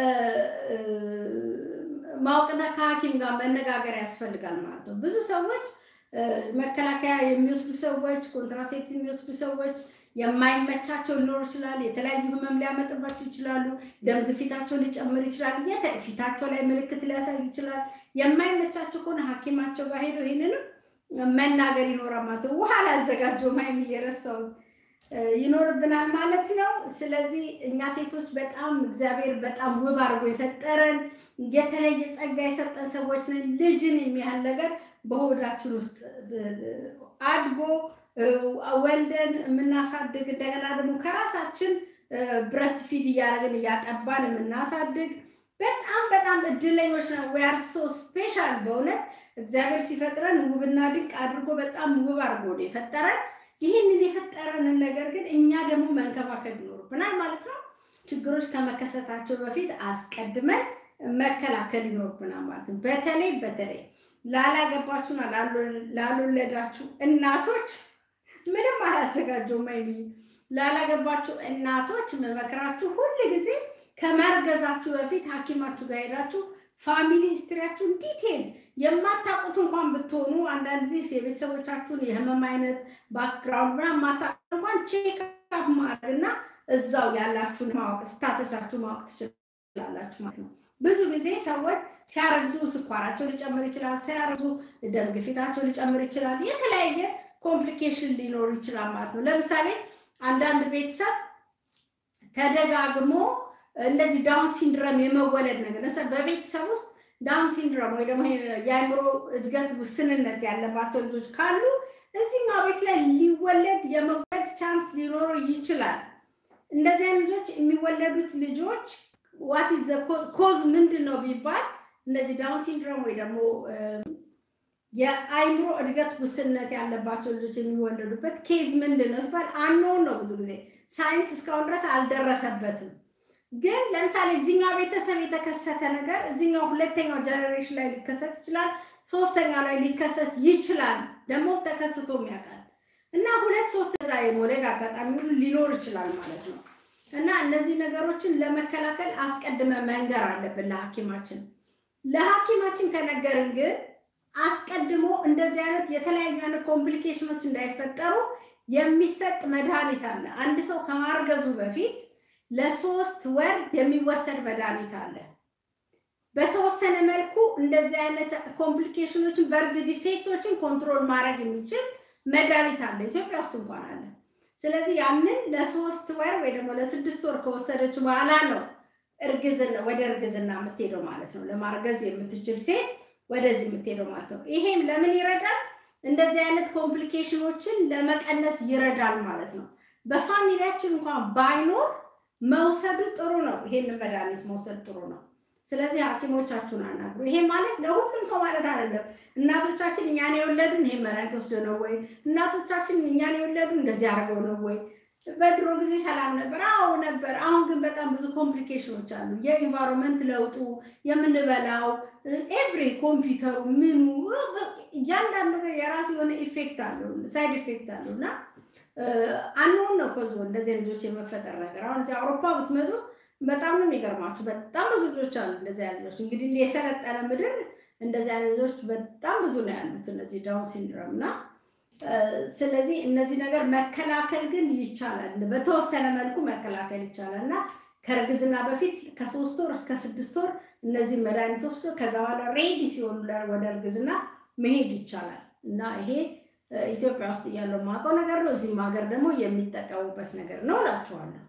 ማወቅና ከሐኪም ጋር መነጋገር ያስፈልጋል ማለት ነው። ብዙ ሰዎች መከላከያ የሚወስዱ ሰዎች፣ ኮንትራሴፕቲቭ የሚወስዱ ሰዎች የማይመቻቸው ሊኖር ይችላል። የተለያዩ ህመም ሊያመጥባቸው ይችላሉ። ደም ግፊታቸው ሊጨምር ይችላል። ፊታቸው ላይ ምልክት ሊያሳይ ይችላል። የማይመቻቸው ከሆነ ሐኪማቸው ጋር ሄደው ይህንንም መናገር ይኖራል ማለት ነው። ውሃ ላዘጋጀው ማይም እየረሳው ይኖርብናል ማለት ነው። ስለዚህ እኛ ሴቶች በጣም እግዚአብሔር በጣም ውብ አድርጎ የፈጠረን የተለየ ጸጋ የሰጠን ሰዎች ነን። ልጅን የሚያህል ነገር በሆዳችን ውስጥ አድጎ ወልደን የምናሳድግ እንደገና ደግሞ ከራሳችን ብረስት ፊድ እያደረግን እያጠባን የምናሳድግ በጣም በጣም እድለኞች ነው። ዌአር ሶ ስፔሻል በእውነት እግዚአብሔር ሲፈጥረን ውብና ድንቅ አድርጎ በጣም ውብ አድርጎ ነው የፈጠረን። ይህንን የፈጠረንን ነገር ግን እኛ ደግሞ መንከባከብ ይኖርብናል ማለት ነው። ችግሮች ከመከሰታቸው በፊት አስቀድመን መከላከል ይኖርብናል ማለት ነው። በተለይ በተለይ ላላገባችሁና ላልወለዳችሁ እናቶች ምንም አላዘጋጀውም። አይሚ ላላገባችሁ እናቶች መመክራችሁ ሁል ጊዜ ከመርገዛችሁ በፊት ሐኪማችሁ ጋር ሄዳችሁ ፋሚሊ ሂስትሪያችሁን ዲቴል የማታውቁት እንኳን ብትሆኑ አንዳንድ ጊዜ የቤተሰቦቻችሁን የህመም አይነት ባክግራውንድ ምናምን የማታውቁት እንኳን ቼክ አፕ ማድረግና እዛው ያላችሁን ማወቅ ስታተሳችሁ ማወቅ ትችላላችሁ ማለት ነው። ብዙ ጊዜ ሰዎች ሲያረግዙ ስኳራቸው ሊጨምር ይችላል። ሲያረግዙ ደም ግፊታቸው ሊጨምር ይችላል። የተለያየ ኮምፕሊኬሽን ሊኖሩ ይችላል ማለት ነው። ለምሳሌ አንዳንድ ቤተሰብ ተደጋግሞ እንደዚህ ዳውን ሲንድረም የመወለድ ነገር ለምሳሌ በቤተሰብ ውስጥ ዳውን ሲንድረም ወይ ደግሞ የአእምሮ እድገት ውስንነት ያለባቸው ልጆች ካሉ እዚህኛው ቤት ላይ ሊወለድ የመወለድ ቻንስ ሊኖረው ይችላል። እንደዚህ አይነት ልጆች የሚወለዱት ልጆች ዋት ኢዝ ኮዝ ምንድን ነው ቢባል እነዚህ ዳውን ሲንድሮም ወይ ደግሞ የአይምሮ እድገት ውስንነት ያለባቸው ልጆች የሚወለዱበት ኬዝ ምንድን ነው ሲባል አንኖን ነው። ብዙ ጊዜ ሳይንስ እስካሁን ድረስ አልደረሰበትም። ግን ለምሳሌ እዚኛው ቤተሰብ የተከሰተ ነገር እዚኛው ሁለተኛው ጀኔሬሽን ላይ ሊከሰት ይችላል። ሶስተኛው ላይ ሊከሰት ይችላል። ደግሞ ተከስቶም ያውቃል እና ሁለት ሶስት ዛ የመውለድ አጋጣሚ ሁሉ ሊኖር ይችላል ማለት ነው። እና እነዚህ ነገሮችን ለመከላከል አስቀድመ መንገር አለብን ለሐኪማችን። ለሐኪማችን ከነገርን ግን አስቀድሞ እንደዚህ አይነት የተለያዩ አይነት ኮምፕሊኬሽኖች እንዳይፈጠሩ የሚሰጥ መድኃኒት አለ። አንድ ሰው ከማርገዙ በፊት ለሶስት ወር የሚወሰድ መድኃኒት አለ። በተወሰነ መልኩ እንደዚህ አይነት ኮምፕሊኬሽኖችን በርዝ ዲፌክቶችን ኮንትሮል ማድረግ የሚችል መድኃኒት አለ። ኢትዮጵያ ውስጥ እንኳን አለ። ስለዚህ ያንን ለሶስት ወር ወይ ደግሞ ለስድስት ወር ከወሰደች በኋላ ነው እርግዝና ወደ እርግዝና የምትሄደው ማለት ነው። ለማርገዝ የምትችል ሴት ወደዚህ የምትሄደው ማለት ነው። ይሄም ለምን ይረዳል? እንደዚህ አይነት ኮምፕሊኬሽኖችን ለመቀነስ ይረዳል ማለት ነው። በፋሚሊያችን እንኳን ባይኖር መውሰዱ ጥሩ ነው። ይሄንን መድኃኒት መውሰድ ጥሩ ነው። ስለዚህ ሐኪሞቻችሁን አናግሩ። ይሄ ማለት ለሁሉም ሰው ማለት አይደለም። እናቶቻችን እኛን የወለዱን ይሄን መድኃኒት ወስደው ነው ወይ? እናቶቻችን እኛን የወለዱ እንደዚህ አድርገው ነው ወይ? በድሮ ጊዜ ሰላም ነበር። አዎ ነበር። አሁን ግን በጣም ብዙ ኮምፕሊኬሽኖች አሉ። የኢንቫይሮንመንት ለውጡ፣ የምንበላው፣ ኤቭሪ ኮምፒውተሩ፣ ምኑ እያንዳንዱ ነገር የራሱ የሆነ ኢፌክት አለው፣ ሳይድ ኢፌክት አለው እና አንሆን ነው ከዚ እንደዚህ ልጆች የመፈጠር ነገር አሁን እዚህ አውሮፓ ብትመጡ በጣም ነው የሚገርማችሁ። በጣም ብዙ ልጆች አሉ እንደዚህ ያሉ ልጆች። እንግዲህ የሰለጠነ ምድር እንደዚህ አይነት ልጆች በጣም ብዙ ነው ያሉት እነዚህ ዳውን ሲንድሮም እና ስለዚህ እነዚህ ነገር መከላከል ግን ይቻላል። በተወሰነ መልኩ መከላከል ይቻላል እና ከእርግዝና በፊት ከሶስት ወር እስከ ስድስት ወር እነዚህ መድኃኒት ወስዶ ከዛ በኋላ ሬዲ ሲሆኑ ወደ እርግዝና መሄድ ይቻላል እና ይሄ ኢትዮጵያ ውስጥ እያለው የማውቀው ነገር ነው። እዚህም ሀገር ደግሞ የሚጠቀሙበት ነገር ነው እላችኋለሁ።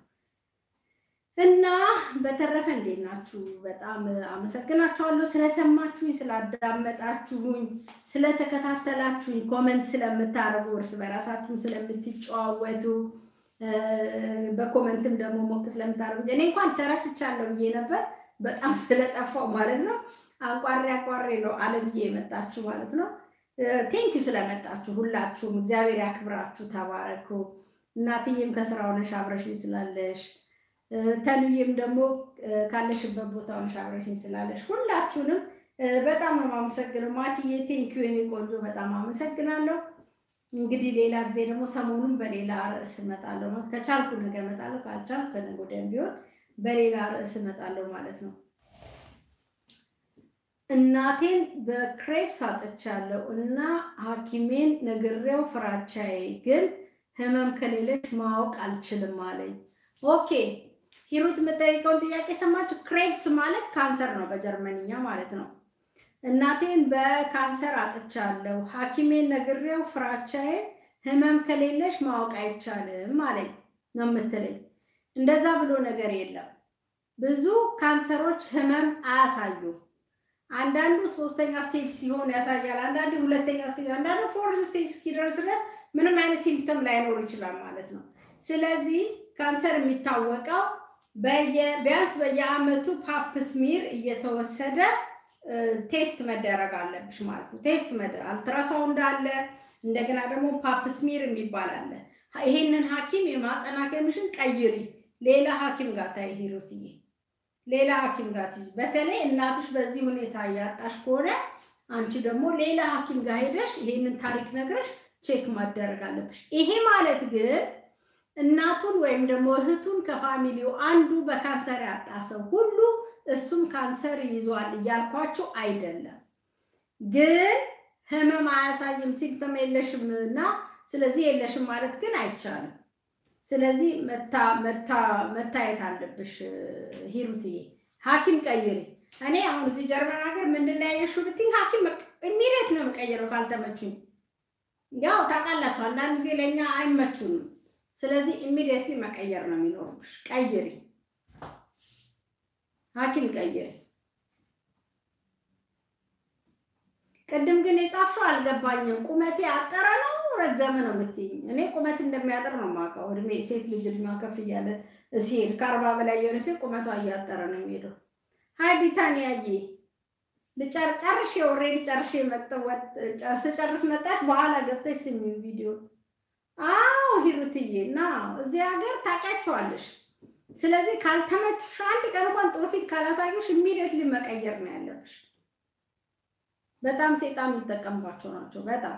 እና በተረፈ እንዴት ናችሁ? በጣም አመሰግናችኋለሁ ስለሰማችሁኝ፣ ስላዳመጣችሁኝ፣ ስለተከታተላችሁኝ፣ ኮመንት ስለምታደርጉ፣ እርስ በራሳችሁም ስለምትጨዋወቱ በኮመንትም ደግሞ ሞቅ ስለምታደርጉ እኔ እንኳን ተረስቻለሁ ብዬ ነበር። በጣም ስለጠፋው ማለት ነው። አንቋሬ አንቋሬ ነው አለ ብዬ የመጣችሁ ማለት ነው። ቴንኪዩ ስለመጣችሁ ሁላችሁም እግዚአብሔር ያክብራችሁ፣ ተባረኩ። እናትዬም ከስራ ሆነሽ አብረሽኝ ስላለሽ፣ ተንዬም ደግሞ ካለሽበት ቦታ ሆነሽ አብረሽኝ ስላለሽ ሁላችሁንም በጣም ነው የማመሰግነው። ማትዬ ቴንኪዩ የኔ ቆንጆ በጣም አመሰግናለሁ። እንግዲህ ሌላ ጊዜ ደግሞ ሰሞኑን በሌላ ርዕስ እመጣለሁ። ከቻልኩ ነገ እመጣለሁ፣ ካልቻልኩ ከነገ ወዲያም ቢሆን በሌላ ርዕስ እመጣለሁ ማለት ነው። እናቴን በክሬፕስ አጥቻለሁ እና ሐኪሜን ነግሬው ፍራቻዬ ግን ህመም ከሌለች ማወቅ አልችልም አለኝ። ኦኬ ሂሩት የምጠይቀውን ጥያቄ ሰማችሁ? ክሬፕስ ማለት ካንሰር ነው በጀርመንኛ ማለት ነው። እናቴን በካንሰር አጥቻለሁ ሐኪሜን ነግሬው ፍራቻዬ ህመም ከሌለሽ ማወቅ አይቻልም አለኝ ነው የምትለኝ። እንደዛ ብሎ ነገር የለም። ብዙ ካንሰሮች ህመም አያሳዩም። አንዳንዱ ሶስተኛ ስቴጅ ሲሆን ያሳያል። አንዳንዱ ሁለተኛ ስቴጅ፣ አንዳንዱ ፎርዝ ስቴጅ እስኪደርስ ድረስ ምንም አይነት ሲምፕተም ላይኖር ይችላል ማለት ነው። ስለዚህ ካንሰር የሚታወቀው ቢያንስ በየአመቱ ፓፕ ስሚር እየተወሰደ ቴስት መደረግ አለብሽ ማለት ነው። ቴስት መደረግ አልትራሳውንድ አለ፣ እንደገና ደግሞ ፓፕ ስሚር የሚባል አለ። ይሄንን ሐኪም የማጸናገምሽን ቀይሪ፣ ሌላ ሐኪም ጋር ታይ ሂሩትዬ ሌላ ሐኪም ጋር ትይ። በተለይ እናትሽ በዚህ ሁኔታ እያጣሽ ከሆነ አንቺ ደግሞ ሌላ ሐኪም ጋር ሄደሽ ይሄንን ታሪክ ነግረሽ ቼክ ማደረግ አለብሽ። ይሄ ማለት ግን እናቱን ወይም ደግሞ እህቱን ከፋሚሊው አንዱ በካንሰር ያጣ ሰው ሁሉ እሱም ካንሰር ይዟል እያልኳችሁ አይደለም። ግን ህመም አያሳይም ሲምፕተም የለሽም እና ስለዚህ የለሽም ማለት ግን አይቻልም። ስለዚህ መታየት አለብሽ ሂሩትዬ። ሐኪም ቀይሪ። እኔ አሁን እዚህ ጀርመን ሀገር ምንድን ነው ያየሽው ብትይኝ ሐኪም ኢሚዲየት ነው የምቀይረው ካልተመቹኝ። ያው ታውቃላችሁ አንዳንድ ጊዜ ለእኛ አይመቹንም። ስለዚህ ኢሚዲየትሊ መቀየር ነው የሚኖርብሽ። ቀይሪ፣ ሐኪም ቀይሪ። ቅድም ግን የጻፍሽው አልገባኝም። ቁመቴ አጠረ ነው ረዘመ ነው የምትይኝ? እኔ ቁመት እንደሚያጠር ነው የማውቀው። እድሜ ሴት ልጅ እድሜዋ ከፍ እያለ ሲሄድ ከአርባ በላይ የሆነ ሴት ቁመቷ እያጠረ ነው የሚሄደው። ሀይ ቢታንያዬ ልጨርሼ ኦልሬዲ ጨርሼ ስጨርስ መጣሽ። በኋላ ገብተሽ ስሚ ቪዲዮ። አዎ ሂሩትዬ እና እዚህ ሀገር ታውቂያቸዋለሽ። ስለዚህ ካልተመቹሽ አንድ ቀን እንኳን ጥሩ ፊት ካላሳዩሽ ኢሚዲየትሊ መቀየር ነው ያለብሽ። በጣም ሴጣን የሚጠቀምባቸው ናቸው። በጣም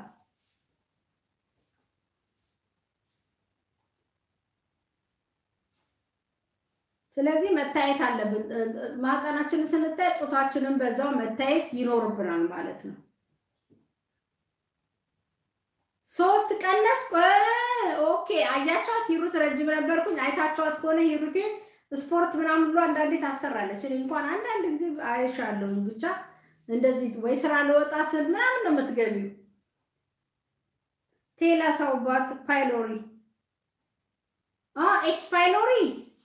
ስለዚህ መታየት አለብን። ማህፀናችንን ስንታይ ጡታችንን በዛው መታየት ይኖርብናል ማለት ነው። ሶስት ቀነስ ኦኬ። አያቸዋት ሂሩት ረጅም ነበርኩኝ። አይታቸዋት ከሆነ ሂሩቴ ስፖርት ምናምን ብሎ አንዳንዴ ታሰራለች። እኔ እንኳን አንዳንድ ጊዜ አይሻለሁኝ ብቻ እንደዚህ ወይ ስራ ለወጣ ስል ምናምን ነው የምትገቢው። ቴላ ሰው ባት ፓይሎሪ ኤች ፓይሎሪ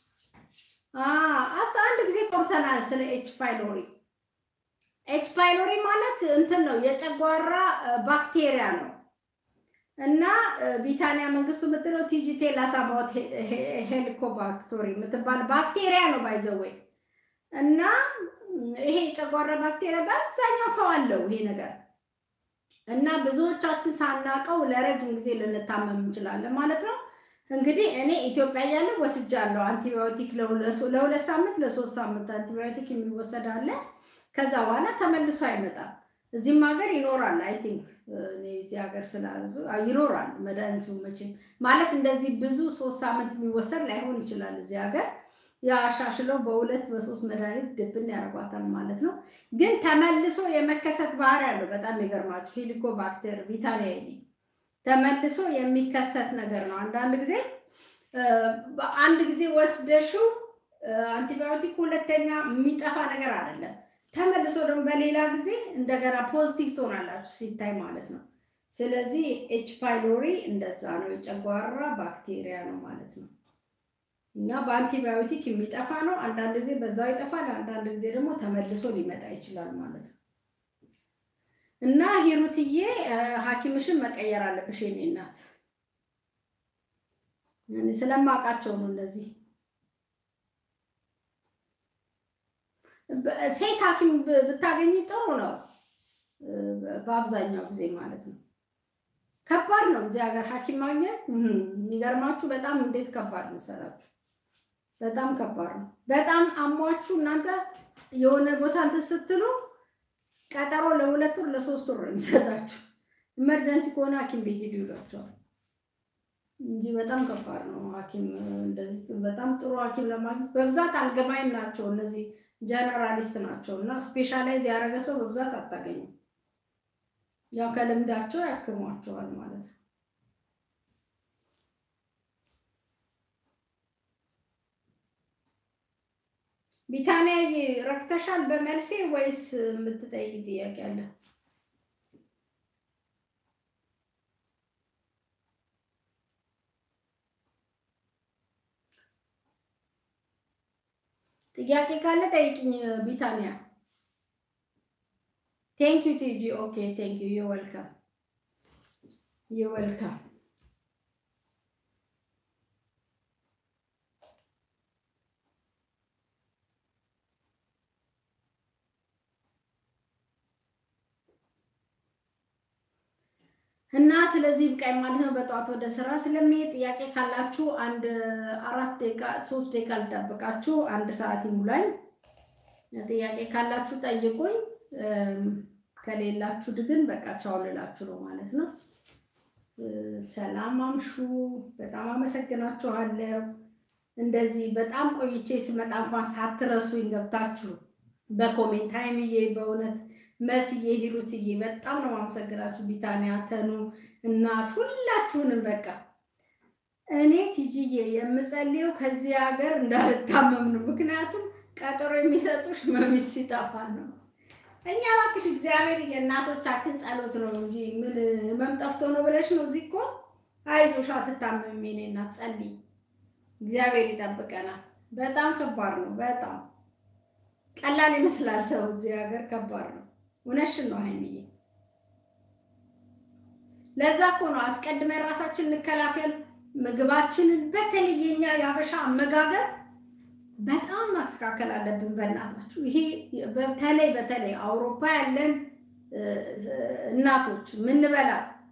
አስ አንድ ጊዜ ቆርሰናል ስለ ኤች ፓይሎሪ። ኤች ፓይሎሪ ማለት እንትን ነው የጨጓራ ባክቴሪያ ነው እና ቢታንያ መንግስቱ የምትለው ቲጂ ቴላስ አባውት ሄሊኮባክቶሪ የምትባል ባክቴሪያ ነው ባይዘወይ እና ይሄ የጨጓራ ባክቴሪያ በአብዛኛው ሰው አለው ይሄ ነገር እና ብዙዎቻችን ሳናቀው ለረጅም ጊዜ ልንታመም እንችላለን ማለት ነው። እንግዲህ እኔ ኢትዮጵያ እያለሁ ወስጃለሁ አንቲባዮቲክ ለሁለት ሳምንት ለሶስት ሳምንት አንቲባዮቲክ የሚወሰድ አለ። ከዛ በኋላ ተመልሶ አይመጣም። እዚህም ሀገር ይኖራል። አይ ቲንክ እዚህ ሀገር ስላሉ ይኖራል መድኃኒቱ መቼም ማለት እንደዚህ ብዙ ሶስት ሳምንት የሚወሰድ ላይሆን ይችላል እዚህ ሀገር ያሻሽለው በሁለት በሶስት መድኃኒት ድብን ያደርጓታል ማለት ነው። ግን ተመልሶ የመከሰት ባህሪ ያለው በጣም የገርማችሁ ሄሊኮባክተር ቪታሊያ ተመልሶ የሚከሰት ነገር ነው። አንዳንድ ጊዜ አንድ ጊዜ ወስደሽው አንቲባዮቲክ ሁለተኛ የሚጠፋ ነገር አይደለም። ተመልሶ ደግሞ በሌላ ጊዜ እንደገና ፖዚቲቭ ትሆናላችሁ ሲታይ ማለት ነው። ስለዚህ ኤች ፓይሎሪ እንደዛ ነው፣ የጨጓራ ባክቴሪያ ነው ማለት ነው። እና በአንቲባዮቲክ የሚጠፋ ነው። አንዳንድ ጊዜ በዛው ይጠፋል፣ አንዳንድ ጊዜ ደግሞ ተመልሶ ሊመጣ ይችላል ማለት ነው። እና ሂሩትዬ ሐኪምሽን መቀየር አለብሽ የኔ እናት። እኔ ስለማውቃቸው ነው እነዚህ በ- ሴት ሐኪም ብ- ብታገኝ ጥሩ ነው። በ- በአብዛኛው ጊዜ ማለት ነው። ከባድ ነው እዚህ ሀገር ሐኪም ማግኘት እም፣ የሚገርማችሁ በጣም እንዴት ከባድ መሰላችሁ? በጣም ከባድ ነው። በጣም አሟችሁ እናንተ የሆነ ቦታ እንትን ስትሉ ቀጠሮ ለሁለት ወር ለሶስት ወር ነው የሚሰጣችሁ። ኢመርጀንሲ ከሆነ ሐኪም ቤት ሂዱ ይሏቸዋል እንጂ በጣም ከባድ ነው ሐኪም እንደዚህ በጣም ጥሩ ሐኪም ለማግኘት በብዛት አልገባይን ናቸው እነዚህ ጀነራሊስት ናቸው እና ስፔሻላይዝ ያደረገ ሰው በብዛት አታገኙም። ያው ከልምዳቸው ያክሟቸዋል ማለት ነው። ቢታንያ ረክተሻል በመልሴ ወይስ የምትጠይቂ ጥያቄ አለ? ጥያቄ ካለ ጠይቅኝ ቢታንያ። ቴንክ ዩ ቲጂ ኦኬ ቴንክ ዩ ዩ ዌልካም ዩ ዌልካም። እና ስለዚህ ብቃኝ ማለት ነው። በጠዋት ወደ ስራ ስለሚሄድ ጥያቄ ካላችሁ አንድ አራት ደቂቃ ሶስት ደቂቃ ልጠብቃችሁ፣ አንድ ሰዓት ይሙላኝ። ጥያቄ ካላችሁ ጠይቁኝ። እም፣ ከሌላችሁ ግን በቃ ቻው ልላችሁ ነው ማለት ነው። እ፣ ሰላም አምሹ። በጣም አመሰግናችኋለሁ። እንደዚህ በጣም ቆይቼ ስመጣ እንኳን ሳትረሱኝ ገብታችሁ በኮሜንት ሀይምዬ በእውነት መስዬ ሂሩትዬ በጣም ነው ማመሰግናችሁ። ቢታንያ ተኑ እናት ሁላችሁንም በቃ እኔ ቲጂዬ የምጸልየው ከዚህ ሀገር እንዳልታመም ነው። ምክንያቱም ቀጠሮ የሚሰጡሽ መሚት ሲጠፋ ነው። እኛ እባክሽ እግዚአብሔር የእናቶቻችን ጸሎት ነው እንጂ ምን ህመም ጠፍቶ ነው ብለሽ ነው። እዚህ እኮ አይዞሽ አትታመሚ የእኔ እናት ጸልይ፣ እግዚአብሔር ይጠብቀናል። በጣም ከባድ ነው። በጣም ቀላል ይመስላል ሰው እዚህ ሀገር ከባድ ነው። እውነትሽን ነው ሀይሚዬ። ለዛ እኮ ነው አስቀድመን ራሳችን እንከላከል። ምግባችንን በተለይ የኛ የአበሻ አመጋገብ በጣም ማስተካከል አለብን። በእናታችሁ ይሄ በተለይ በተለይ አውሮፓ ያለን እ፣ እናቶች ምንበላ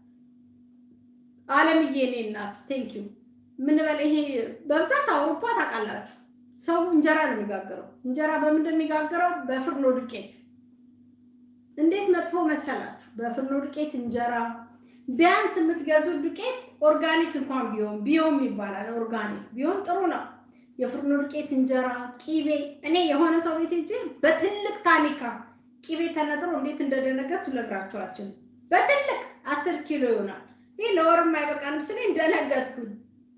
አለምዬ እኔ እናት ቴንኪዩ ምንበላ ይሄ በብዛት አውሮፓ ታውቃላችሁ ሰው እንጀራ ነው የሚጋግረው። እንጀራ በምንድን ነው የሚጋግረው? በፍርኖ ዱቄት። እንዴት መጥፎ መሰላችሁ? በፍርኖ ዱቄት እንጀራ ቢያንስ የምትገዙት ዱቄት ኦርጋኒክ እንኳን ቢሆን ቢሆን ይባላል። ኦርጋኒክ ቢሆን ጥሩ ነው። የፍርኖ ዱቄት እንጀራ፣ ቂቤ። እኔ የሆነ ሰው ቤት ሄጄ በትልቅ ታኒካ ቂቤ ተነጥሮ እንዴት እንደደነገጥኩ ልነግራችሁ በትልቅ አስር ኪሎ ይሆናል። ይህ ለወርም አይበቃንም ስለ እንደነገጥኩኝ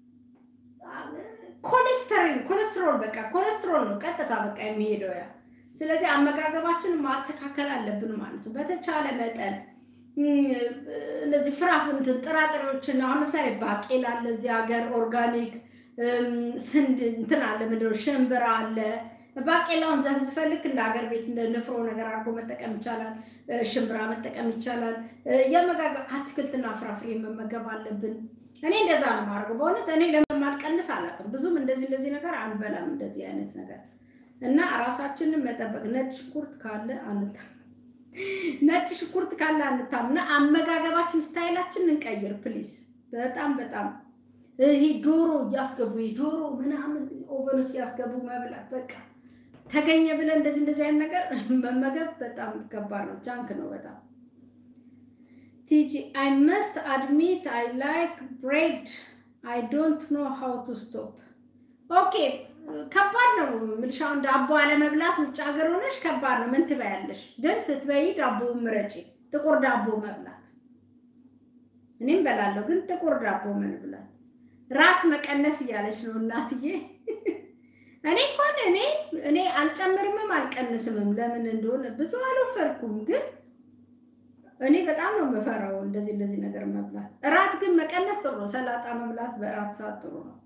ኮሌስተሪን ኮሌስትሮል በቃ ኮሌስትሮል ነው ቀጥታ በቃ የሚሄደው ያ። ስለዚህ አመጋገባችንን ማስተካከል አለብን ማለት ነው። በተቻለ መጠን እም፣ እነዚህ ፍራፍንትን ጥራጥሬዎችን አሁን ለምሳሌ ባቄላ አለ እዚህ ሀገር ኦርጋኒክ እም፣ ስንድ እንትን አለ ምንድን ነው ሽምብራ አለ። ባቄላውን ዘፍዝፈን ልክ እንደ ሀገር ቤት እንደ ንፍሮ ነገር አድርጎ መጠቀም ይቻላል። እ፣ ሽምብራ መጠቀም ይቻላል። እ፣ የአመጋገብ አትክልትና ፍራፍሬ መመገብ አለብን። እኔ እንደዛ ነው የማደርገው። በእውነት እኔ ለማልቀንስ አላውቅም። ብዙም እንደዚህ እንደዚህ ነገር አንበላም እንደዚህ አይነት ነገር እና ራሳችንን መጠበቅ ነጭ ሽንኩርት ካለ አንታ ነጭ ሽንኩርት ካለ አንታም እና አመጋገባችን ስታይላችን እንቀይር ፕሊዝ። በጣም በጣም ይሄ ዶሮ እያስገቡ ይሄ ዶሮ ምናምን ኦቨን ውስጥ ያስገቡ መብላት በቃ ተገኘ ብለን እንደዚህ እንደዚህ አይነት ነገር መመገብ በጣም ከባድ ነው። ጃንክ ነው በጣም ቲጂ አይ መስት አድሚት አይ ላይክ ብሬድ አይ ዶንት ኖ ሃው ቱ ስቶፕ። ኦኬ ከባድ ነው የምልሽ። አሁን ዳቦ አለመብላት ውጭ ሀገር ሆነሽ ከባድ ነው። ምን ትበያለሽ? ግን ስትበይ ዳቦ ምረጪ፣ ጥቁር ዳቦ መብላት። እኔም በላለሁ፣ ግን ጥቁር ዳቦ መብላት። ራት መቀነስ እያለች ነው እናትዬ። እኔ እንኳን እኔ እኔ አልጨምርምም አልቀንስምም። ለምን እንደሆነ ብዙ አልወፈርኩም ግን እኔ በጣም ነው የምፈራው እንደዚህ እንደዚህ ነገር መብላት። እራት ግን መቀነስ ጥሩ ነው። ሰላጣ መብላት በእራት ሰዓት ጥሩ ነው።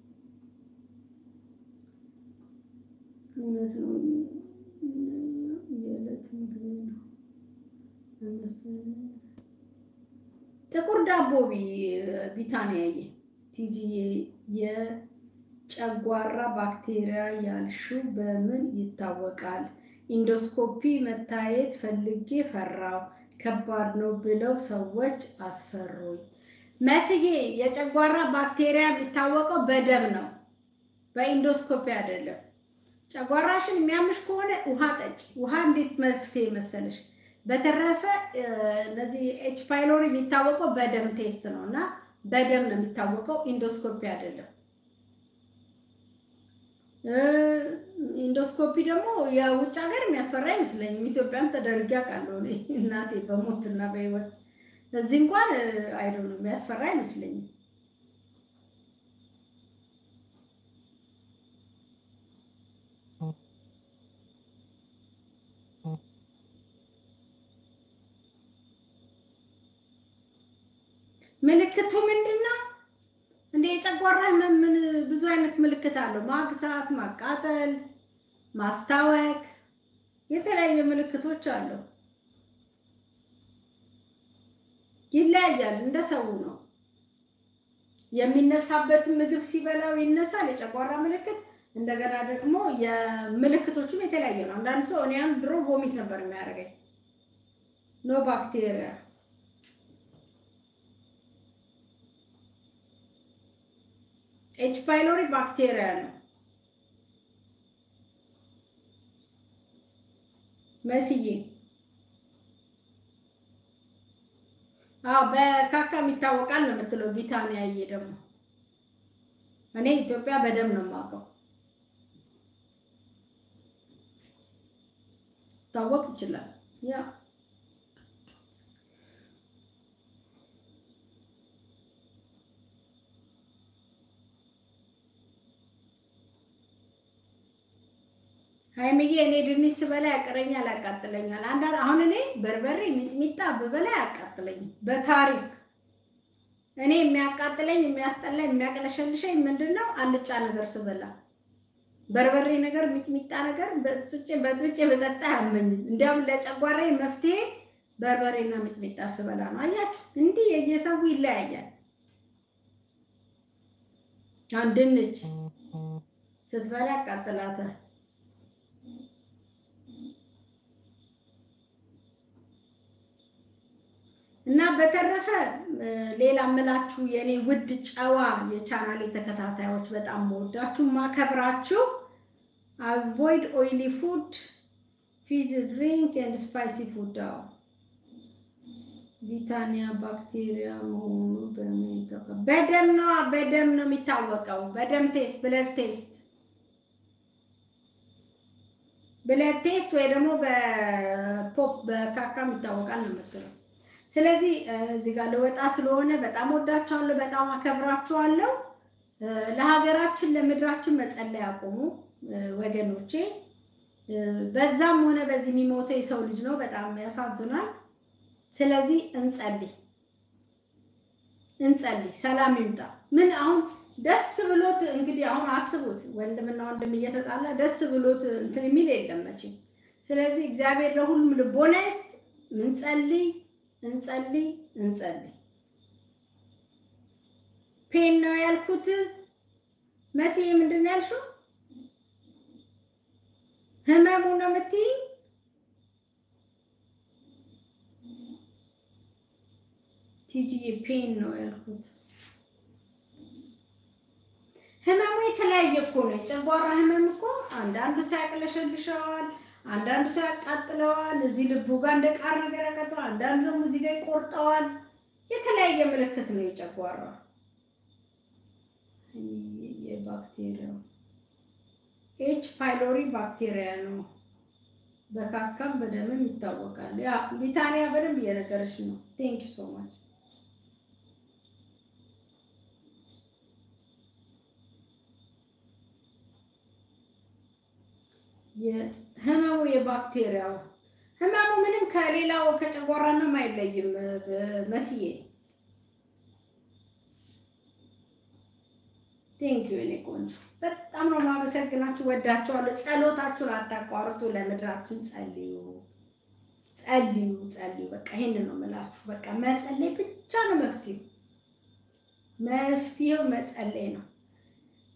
እውነት ነው። የዕለት ምግብ ነው። ጥቁር ዳቦ ቢ ቢታንያዬ ቲጂዬ የጨጓራ ባክቴሪያ ያልሽው በምን ይታወቃል? ኢንዶስኮፒ መታየት ፈልጌ ፈራው። ከባድ ነው ብለው ሰዎች አስፈሩኝ። መስዬ የጨጓራ ባክቴሪያ የሚታወቀው በደም ነው፣ በኢንዶስኮፒ አይደለም። ጨጓራሽን የሚያምሽ ከሆነ ውሃ ጠጪ። ውሃ እንዴት መፍትሄ መሰለሽ? በተረፈ እነዚህ ኤች ፓይሎሪ የሚታወቀው በደም ቴስት ነው እና በደም ነው የሚታወቀው፣ ኢንዶስኮፒ አይደለም። ኢንዶስኮፒ ደግሞ የውጭ ሀገር የሚያስፈራ አይመስለኝም። ኢትዮጵያም ተደርጌ አውቃለሁ እኔ እናቴ በሞትና በህይወት እዚህ እንኳን አይዶ ነው የሚያስፈራ አይመስለኝም። ምልክቱ ምንድን ነው? እንደ የጨጓራ ህመም ምን ብዙ አይነት ምልክት አለው። ማግሳት፣ ማቃጠል፣ ማስታወክ፣ የተለያየ ምልክቶች አለው። ይለያያል፣ እንደ ሰው ነው። የሚነሳበትን ምግብ ሲበላው ይነሳል፣ የጨጓራ ምልክት። እንደገና ደግሞ የምልክቶቹም የተለያየ ነው። አንዳንድ ሰው እኔ ድሮ ቮሚት ነበር የሚያደርገኝ ኖ ባክቴሪያ ኤች ፓይሎሪ ባክቴሪያ ነው። መስዬ አዎ በካካ ይታወቃል ነው የምትለው ቢታንያዬ። ደግሞ እኔ ኢትዮጵያ በደም ነው የማውቀው። ታወቅ ይችላል ያ ሀይምዬ እኔ ድንች ስበላ ያቀረኛል፣ ያቃጥለኛል። አንዳንድ አሁን እኔ በርበሬ ሚጥሚጣ ብበላ ያቃጥለኛል። በታሪክ እኔ የሚያቃጥለኝ የሚያስጠላኝ የሚያቀለሸልሸኝ ምንድን ነው? አልጫ ነገር ስበላ በርበሬ ነገር ሚጥሚጣ ነገር በጥጬ በጥጬ በጠጣ አያመኝም። እንዲያውም ለጨጓራዬ መፍትሄ በርበሬና ሚጥሚጣ ስበላ ነው። አያችሁ፣ እንዲህ የየሰው ይለያያል። አሁን ድንች ስትበላ ያቃጥላታል። እና በተረፈ ሌላ ምላችሁ የኔ ውድ ጨዋ የቻናሌ ተከታታዮች በጣም መወዳችሁ ማከብራችሁ፣ አቮይድ ኦይሊ ፉድ ፊዝ ድሪንክ ኤንድ ስፓይሲ ፉድ። አዎ ቢታኒያ ባክቴሪያ መሆኑ በምን በደም ነው በደም ነው የሚታወቀው። በደም ቴስት ብለድ ቴስት ብለድ ቴስት ወይ ደግሞ በፖፕ በካካም ይታወቃል ነው የምትለው። ስለዚህ እዚህ ጋር ልወጣ ስለሆነ በጣም ወዳችኋለሁ፣ በጣም አከብራችኋለሁ። ለሀገራችን ለምድራችን መጸለይ አቁሙ ወገኖቼ። በዛም ሆነ በዚህ የሚሞተው የሰው ልጅ ነው፣ በጣም ያሳዝናል። ስለዚህ እንጸልይ እንጸልይ፣ ሰላም ይምጣ። ምን አሁን ደስ ብሎት እንግዲህ አሁን አስቡት፣ ወንድምና ወንድም እየተጣላ ደስ ብሎት እንትን የሚል የለም መቼም። ስለዚህ እግዚአብሔር ለሁሉም ልቦና ይስጥ። እንጸልይ እንጸልይ እንጸልይ። ፔን ነው ያልኩት። መሲዬ ምንድን ነው ያልሽው? ህመሙ ነው የምትይ? ቲጂዬ ፔን ነው ያልኩት። ህመሙ የተለያየ እኮ ነው። የጨጓራ ህመም እኮ አንዳንዱ ሰው ያቅለሸልሸዋል፣ አንዳንዱ ሰው ያቃጥለዋል። እዚህ ልቡ ጋር እንደ ቃር ነገር ያቃጥለዋል። አንዳንዱ ደግሞ እዚህ ጋር ይቆርጠዋል። የተለያየ ምልክት ነው የጨጓራ የባክቴሪያው ኤች ፓይሎሪ ባክቴሪያ ነው። በካካም በደምም ይታወቃል። ያ ቢታኒያ በደንብ እየነገረች ነው። ቴንክ ዩ ሶ ማች ህመሙ የባክቴሪያው ህመሙ ምንም ከሌላው ከጨጓራ ነው አይለይም። መስዬ ቴንክ ዩ እኔ ቆንጆ በጣም ነው የማመሰግናችሁ። ወዳችኋለሁ። ጸሎታችሁን አታቋርጡ። ለምድራችን ጸልዩ፣ ጸልዩ፣ ጸልዩ። በቃ ይሄንን ነው የምላችሁ። በቃ መጸለይ ብቻ ነው መፍትሄው። መፍትሄው መጸለይ ነው።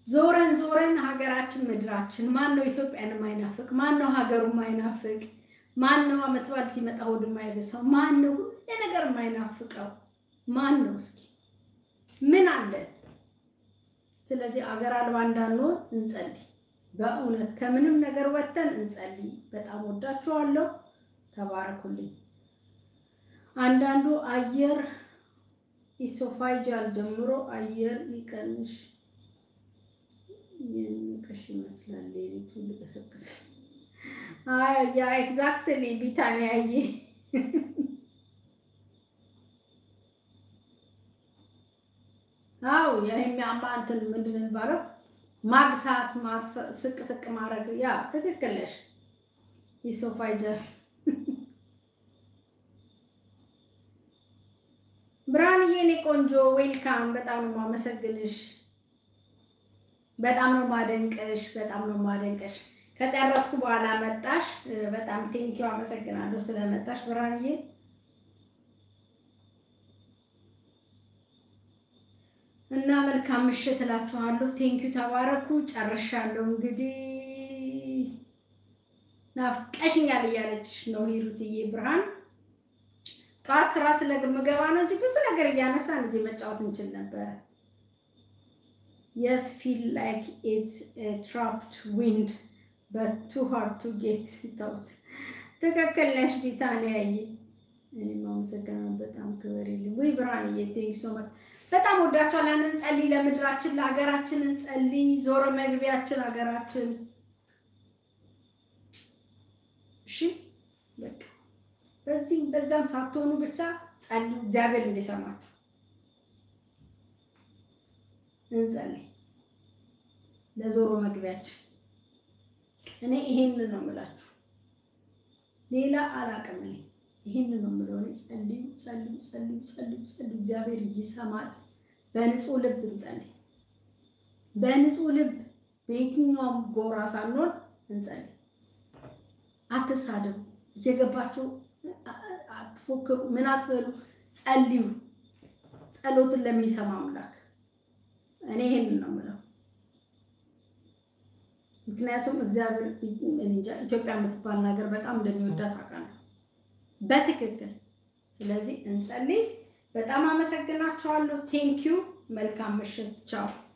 ዞረን ዞረን ሀገራችን ምድራችን ማን ነው ኢትዮጵያን የማይናፍቅ? ማን ነው ሀገሩ የማይናፍቅ? ማን ነው ዓመት በዓል ሲመጣ ሆድ የማይበሳው? ማን ነው ሁሉ ነገር የማይናፍቀው? ማን ነው? እስኪ ምን አለን? ስለዚህ አገር አልባ እንዳንሆን እንጸልይ። በእውነት ከምንም ነገር ወጥተን እንጸልይ። በጣም ወዳችኋለሁ። ተባረኩልኝ። አንዳንዱ አየር ኢሶፋይጃል ጀምሮ አየር ይቀንሽ የሚቀሽ ይመስላል። ሌሊቱ ልቀሰቅስ ያ ኤግዛክትሊ ቢታሚ ያየ አው የሚያማ እንትን ምንድን ነው የሚባለው? ማግሳት ስቅ ስቅ ማድረግ ያ ትክክል ነሽ። ኢሶፋይጃል ብርሃንዬ፣ እኔ ቆንጆ ዌልካም። በጣም ነው የማመሰግንሽ። በጣም ነው ማደንቀሽ። በጣም ነው ማደንቀሽ። ከጨረስኩ በኋላ መጣሽ። በጣም ቴንኪው አመሰግናለሁ ስለመጣሽ ብርሃንዬ። እና መልካም ምሽት እላችኋለሁ። ቴንኪው ተባረኩ። ጨርሻለሁ። እንግዲህ ናፍቀሽኛል እያለችሽ ነው ሂሩትዬ ብርሃን ጠዋት ስራ ስለምገባ ነው እንጂ ብዙ ነገር እያነሳን እዚህ መጫወት እንችል ነበረ። የስ ፊል ላይክ ኢትስ ትራፕድ ዊንድ በት ቱ ሃርድ ቱ ጌት ተውት። ትክክል ነሽ ቢታንያዬ። እኔም አመሰግናለሁ። በጣም ክብር የለም ወይ ብርሃንዬ። ቴንክ ሶ ማች በጣም ወዳችኋለን። እንጸልይ፣ ለምድራችን ለሀገራችን እንጸልይ። ዞሮ መግቢያችን ሀገራችን። እሺ በቃ በዚህም በዛም ሳትሆኑ ብቻ ጸልዩ፣ እግዚአብሔር እንዲሰማችሁ እንጸልይ። ለዞሮ መግቢያችን እኔ ይሄንን ነው የምላችሁ፣ ሌላ አላውቅም። እኔ ይሄንን ነው የምለው። እኔ ጸልዩ፣ ጸልዩ፣ ጸልዩ፣ ጸልዩ፣ ጸልዩ። እግዚአብሔር ይሰማል። በንጹህ ልብ እንጸልይ። በንጹህ ልብ በየትኛውም ጎራ ሳንሆን እንጸልይ። አትሳደቡ፣ እየገባችሁ አትፎክሩ፣ ምን አትበሉ፣ ጸልዩ። ጸሎትን ለሚሰማ አምላክ እኔ ይሄንን ነው የምለው። ምክንያቱም እግዚአብሔር እንጃ ኢትዮጵያ የምትባል ነገር በጣም እንደሚወዳት አውቃለሁ በትክክል። ስለዚህ እንጸልይ። በጣም አመሰግናችኋለሁ። ቴንኪዩ። መልካም ምሽት። ቻው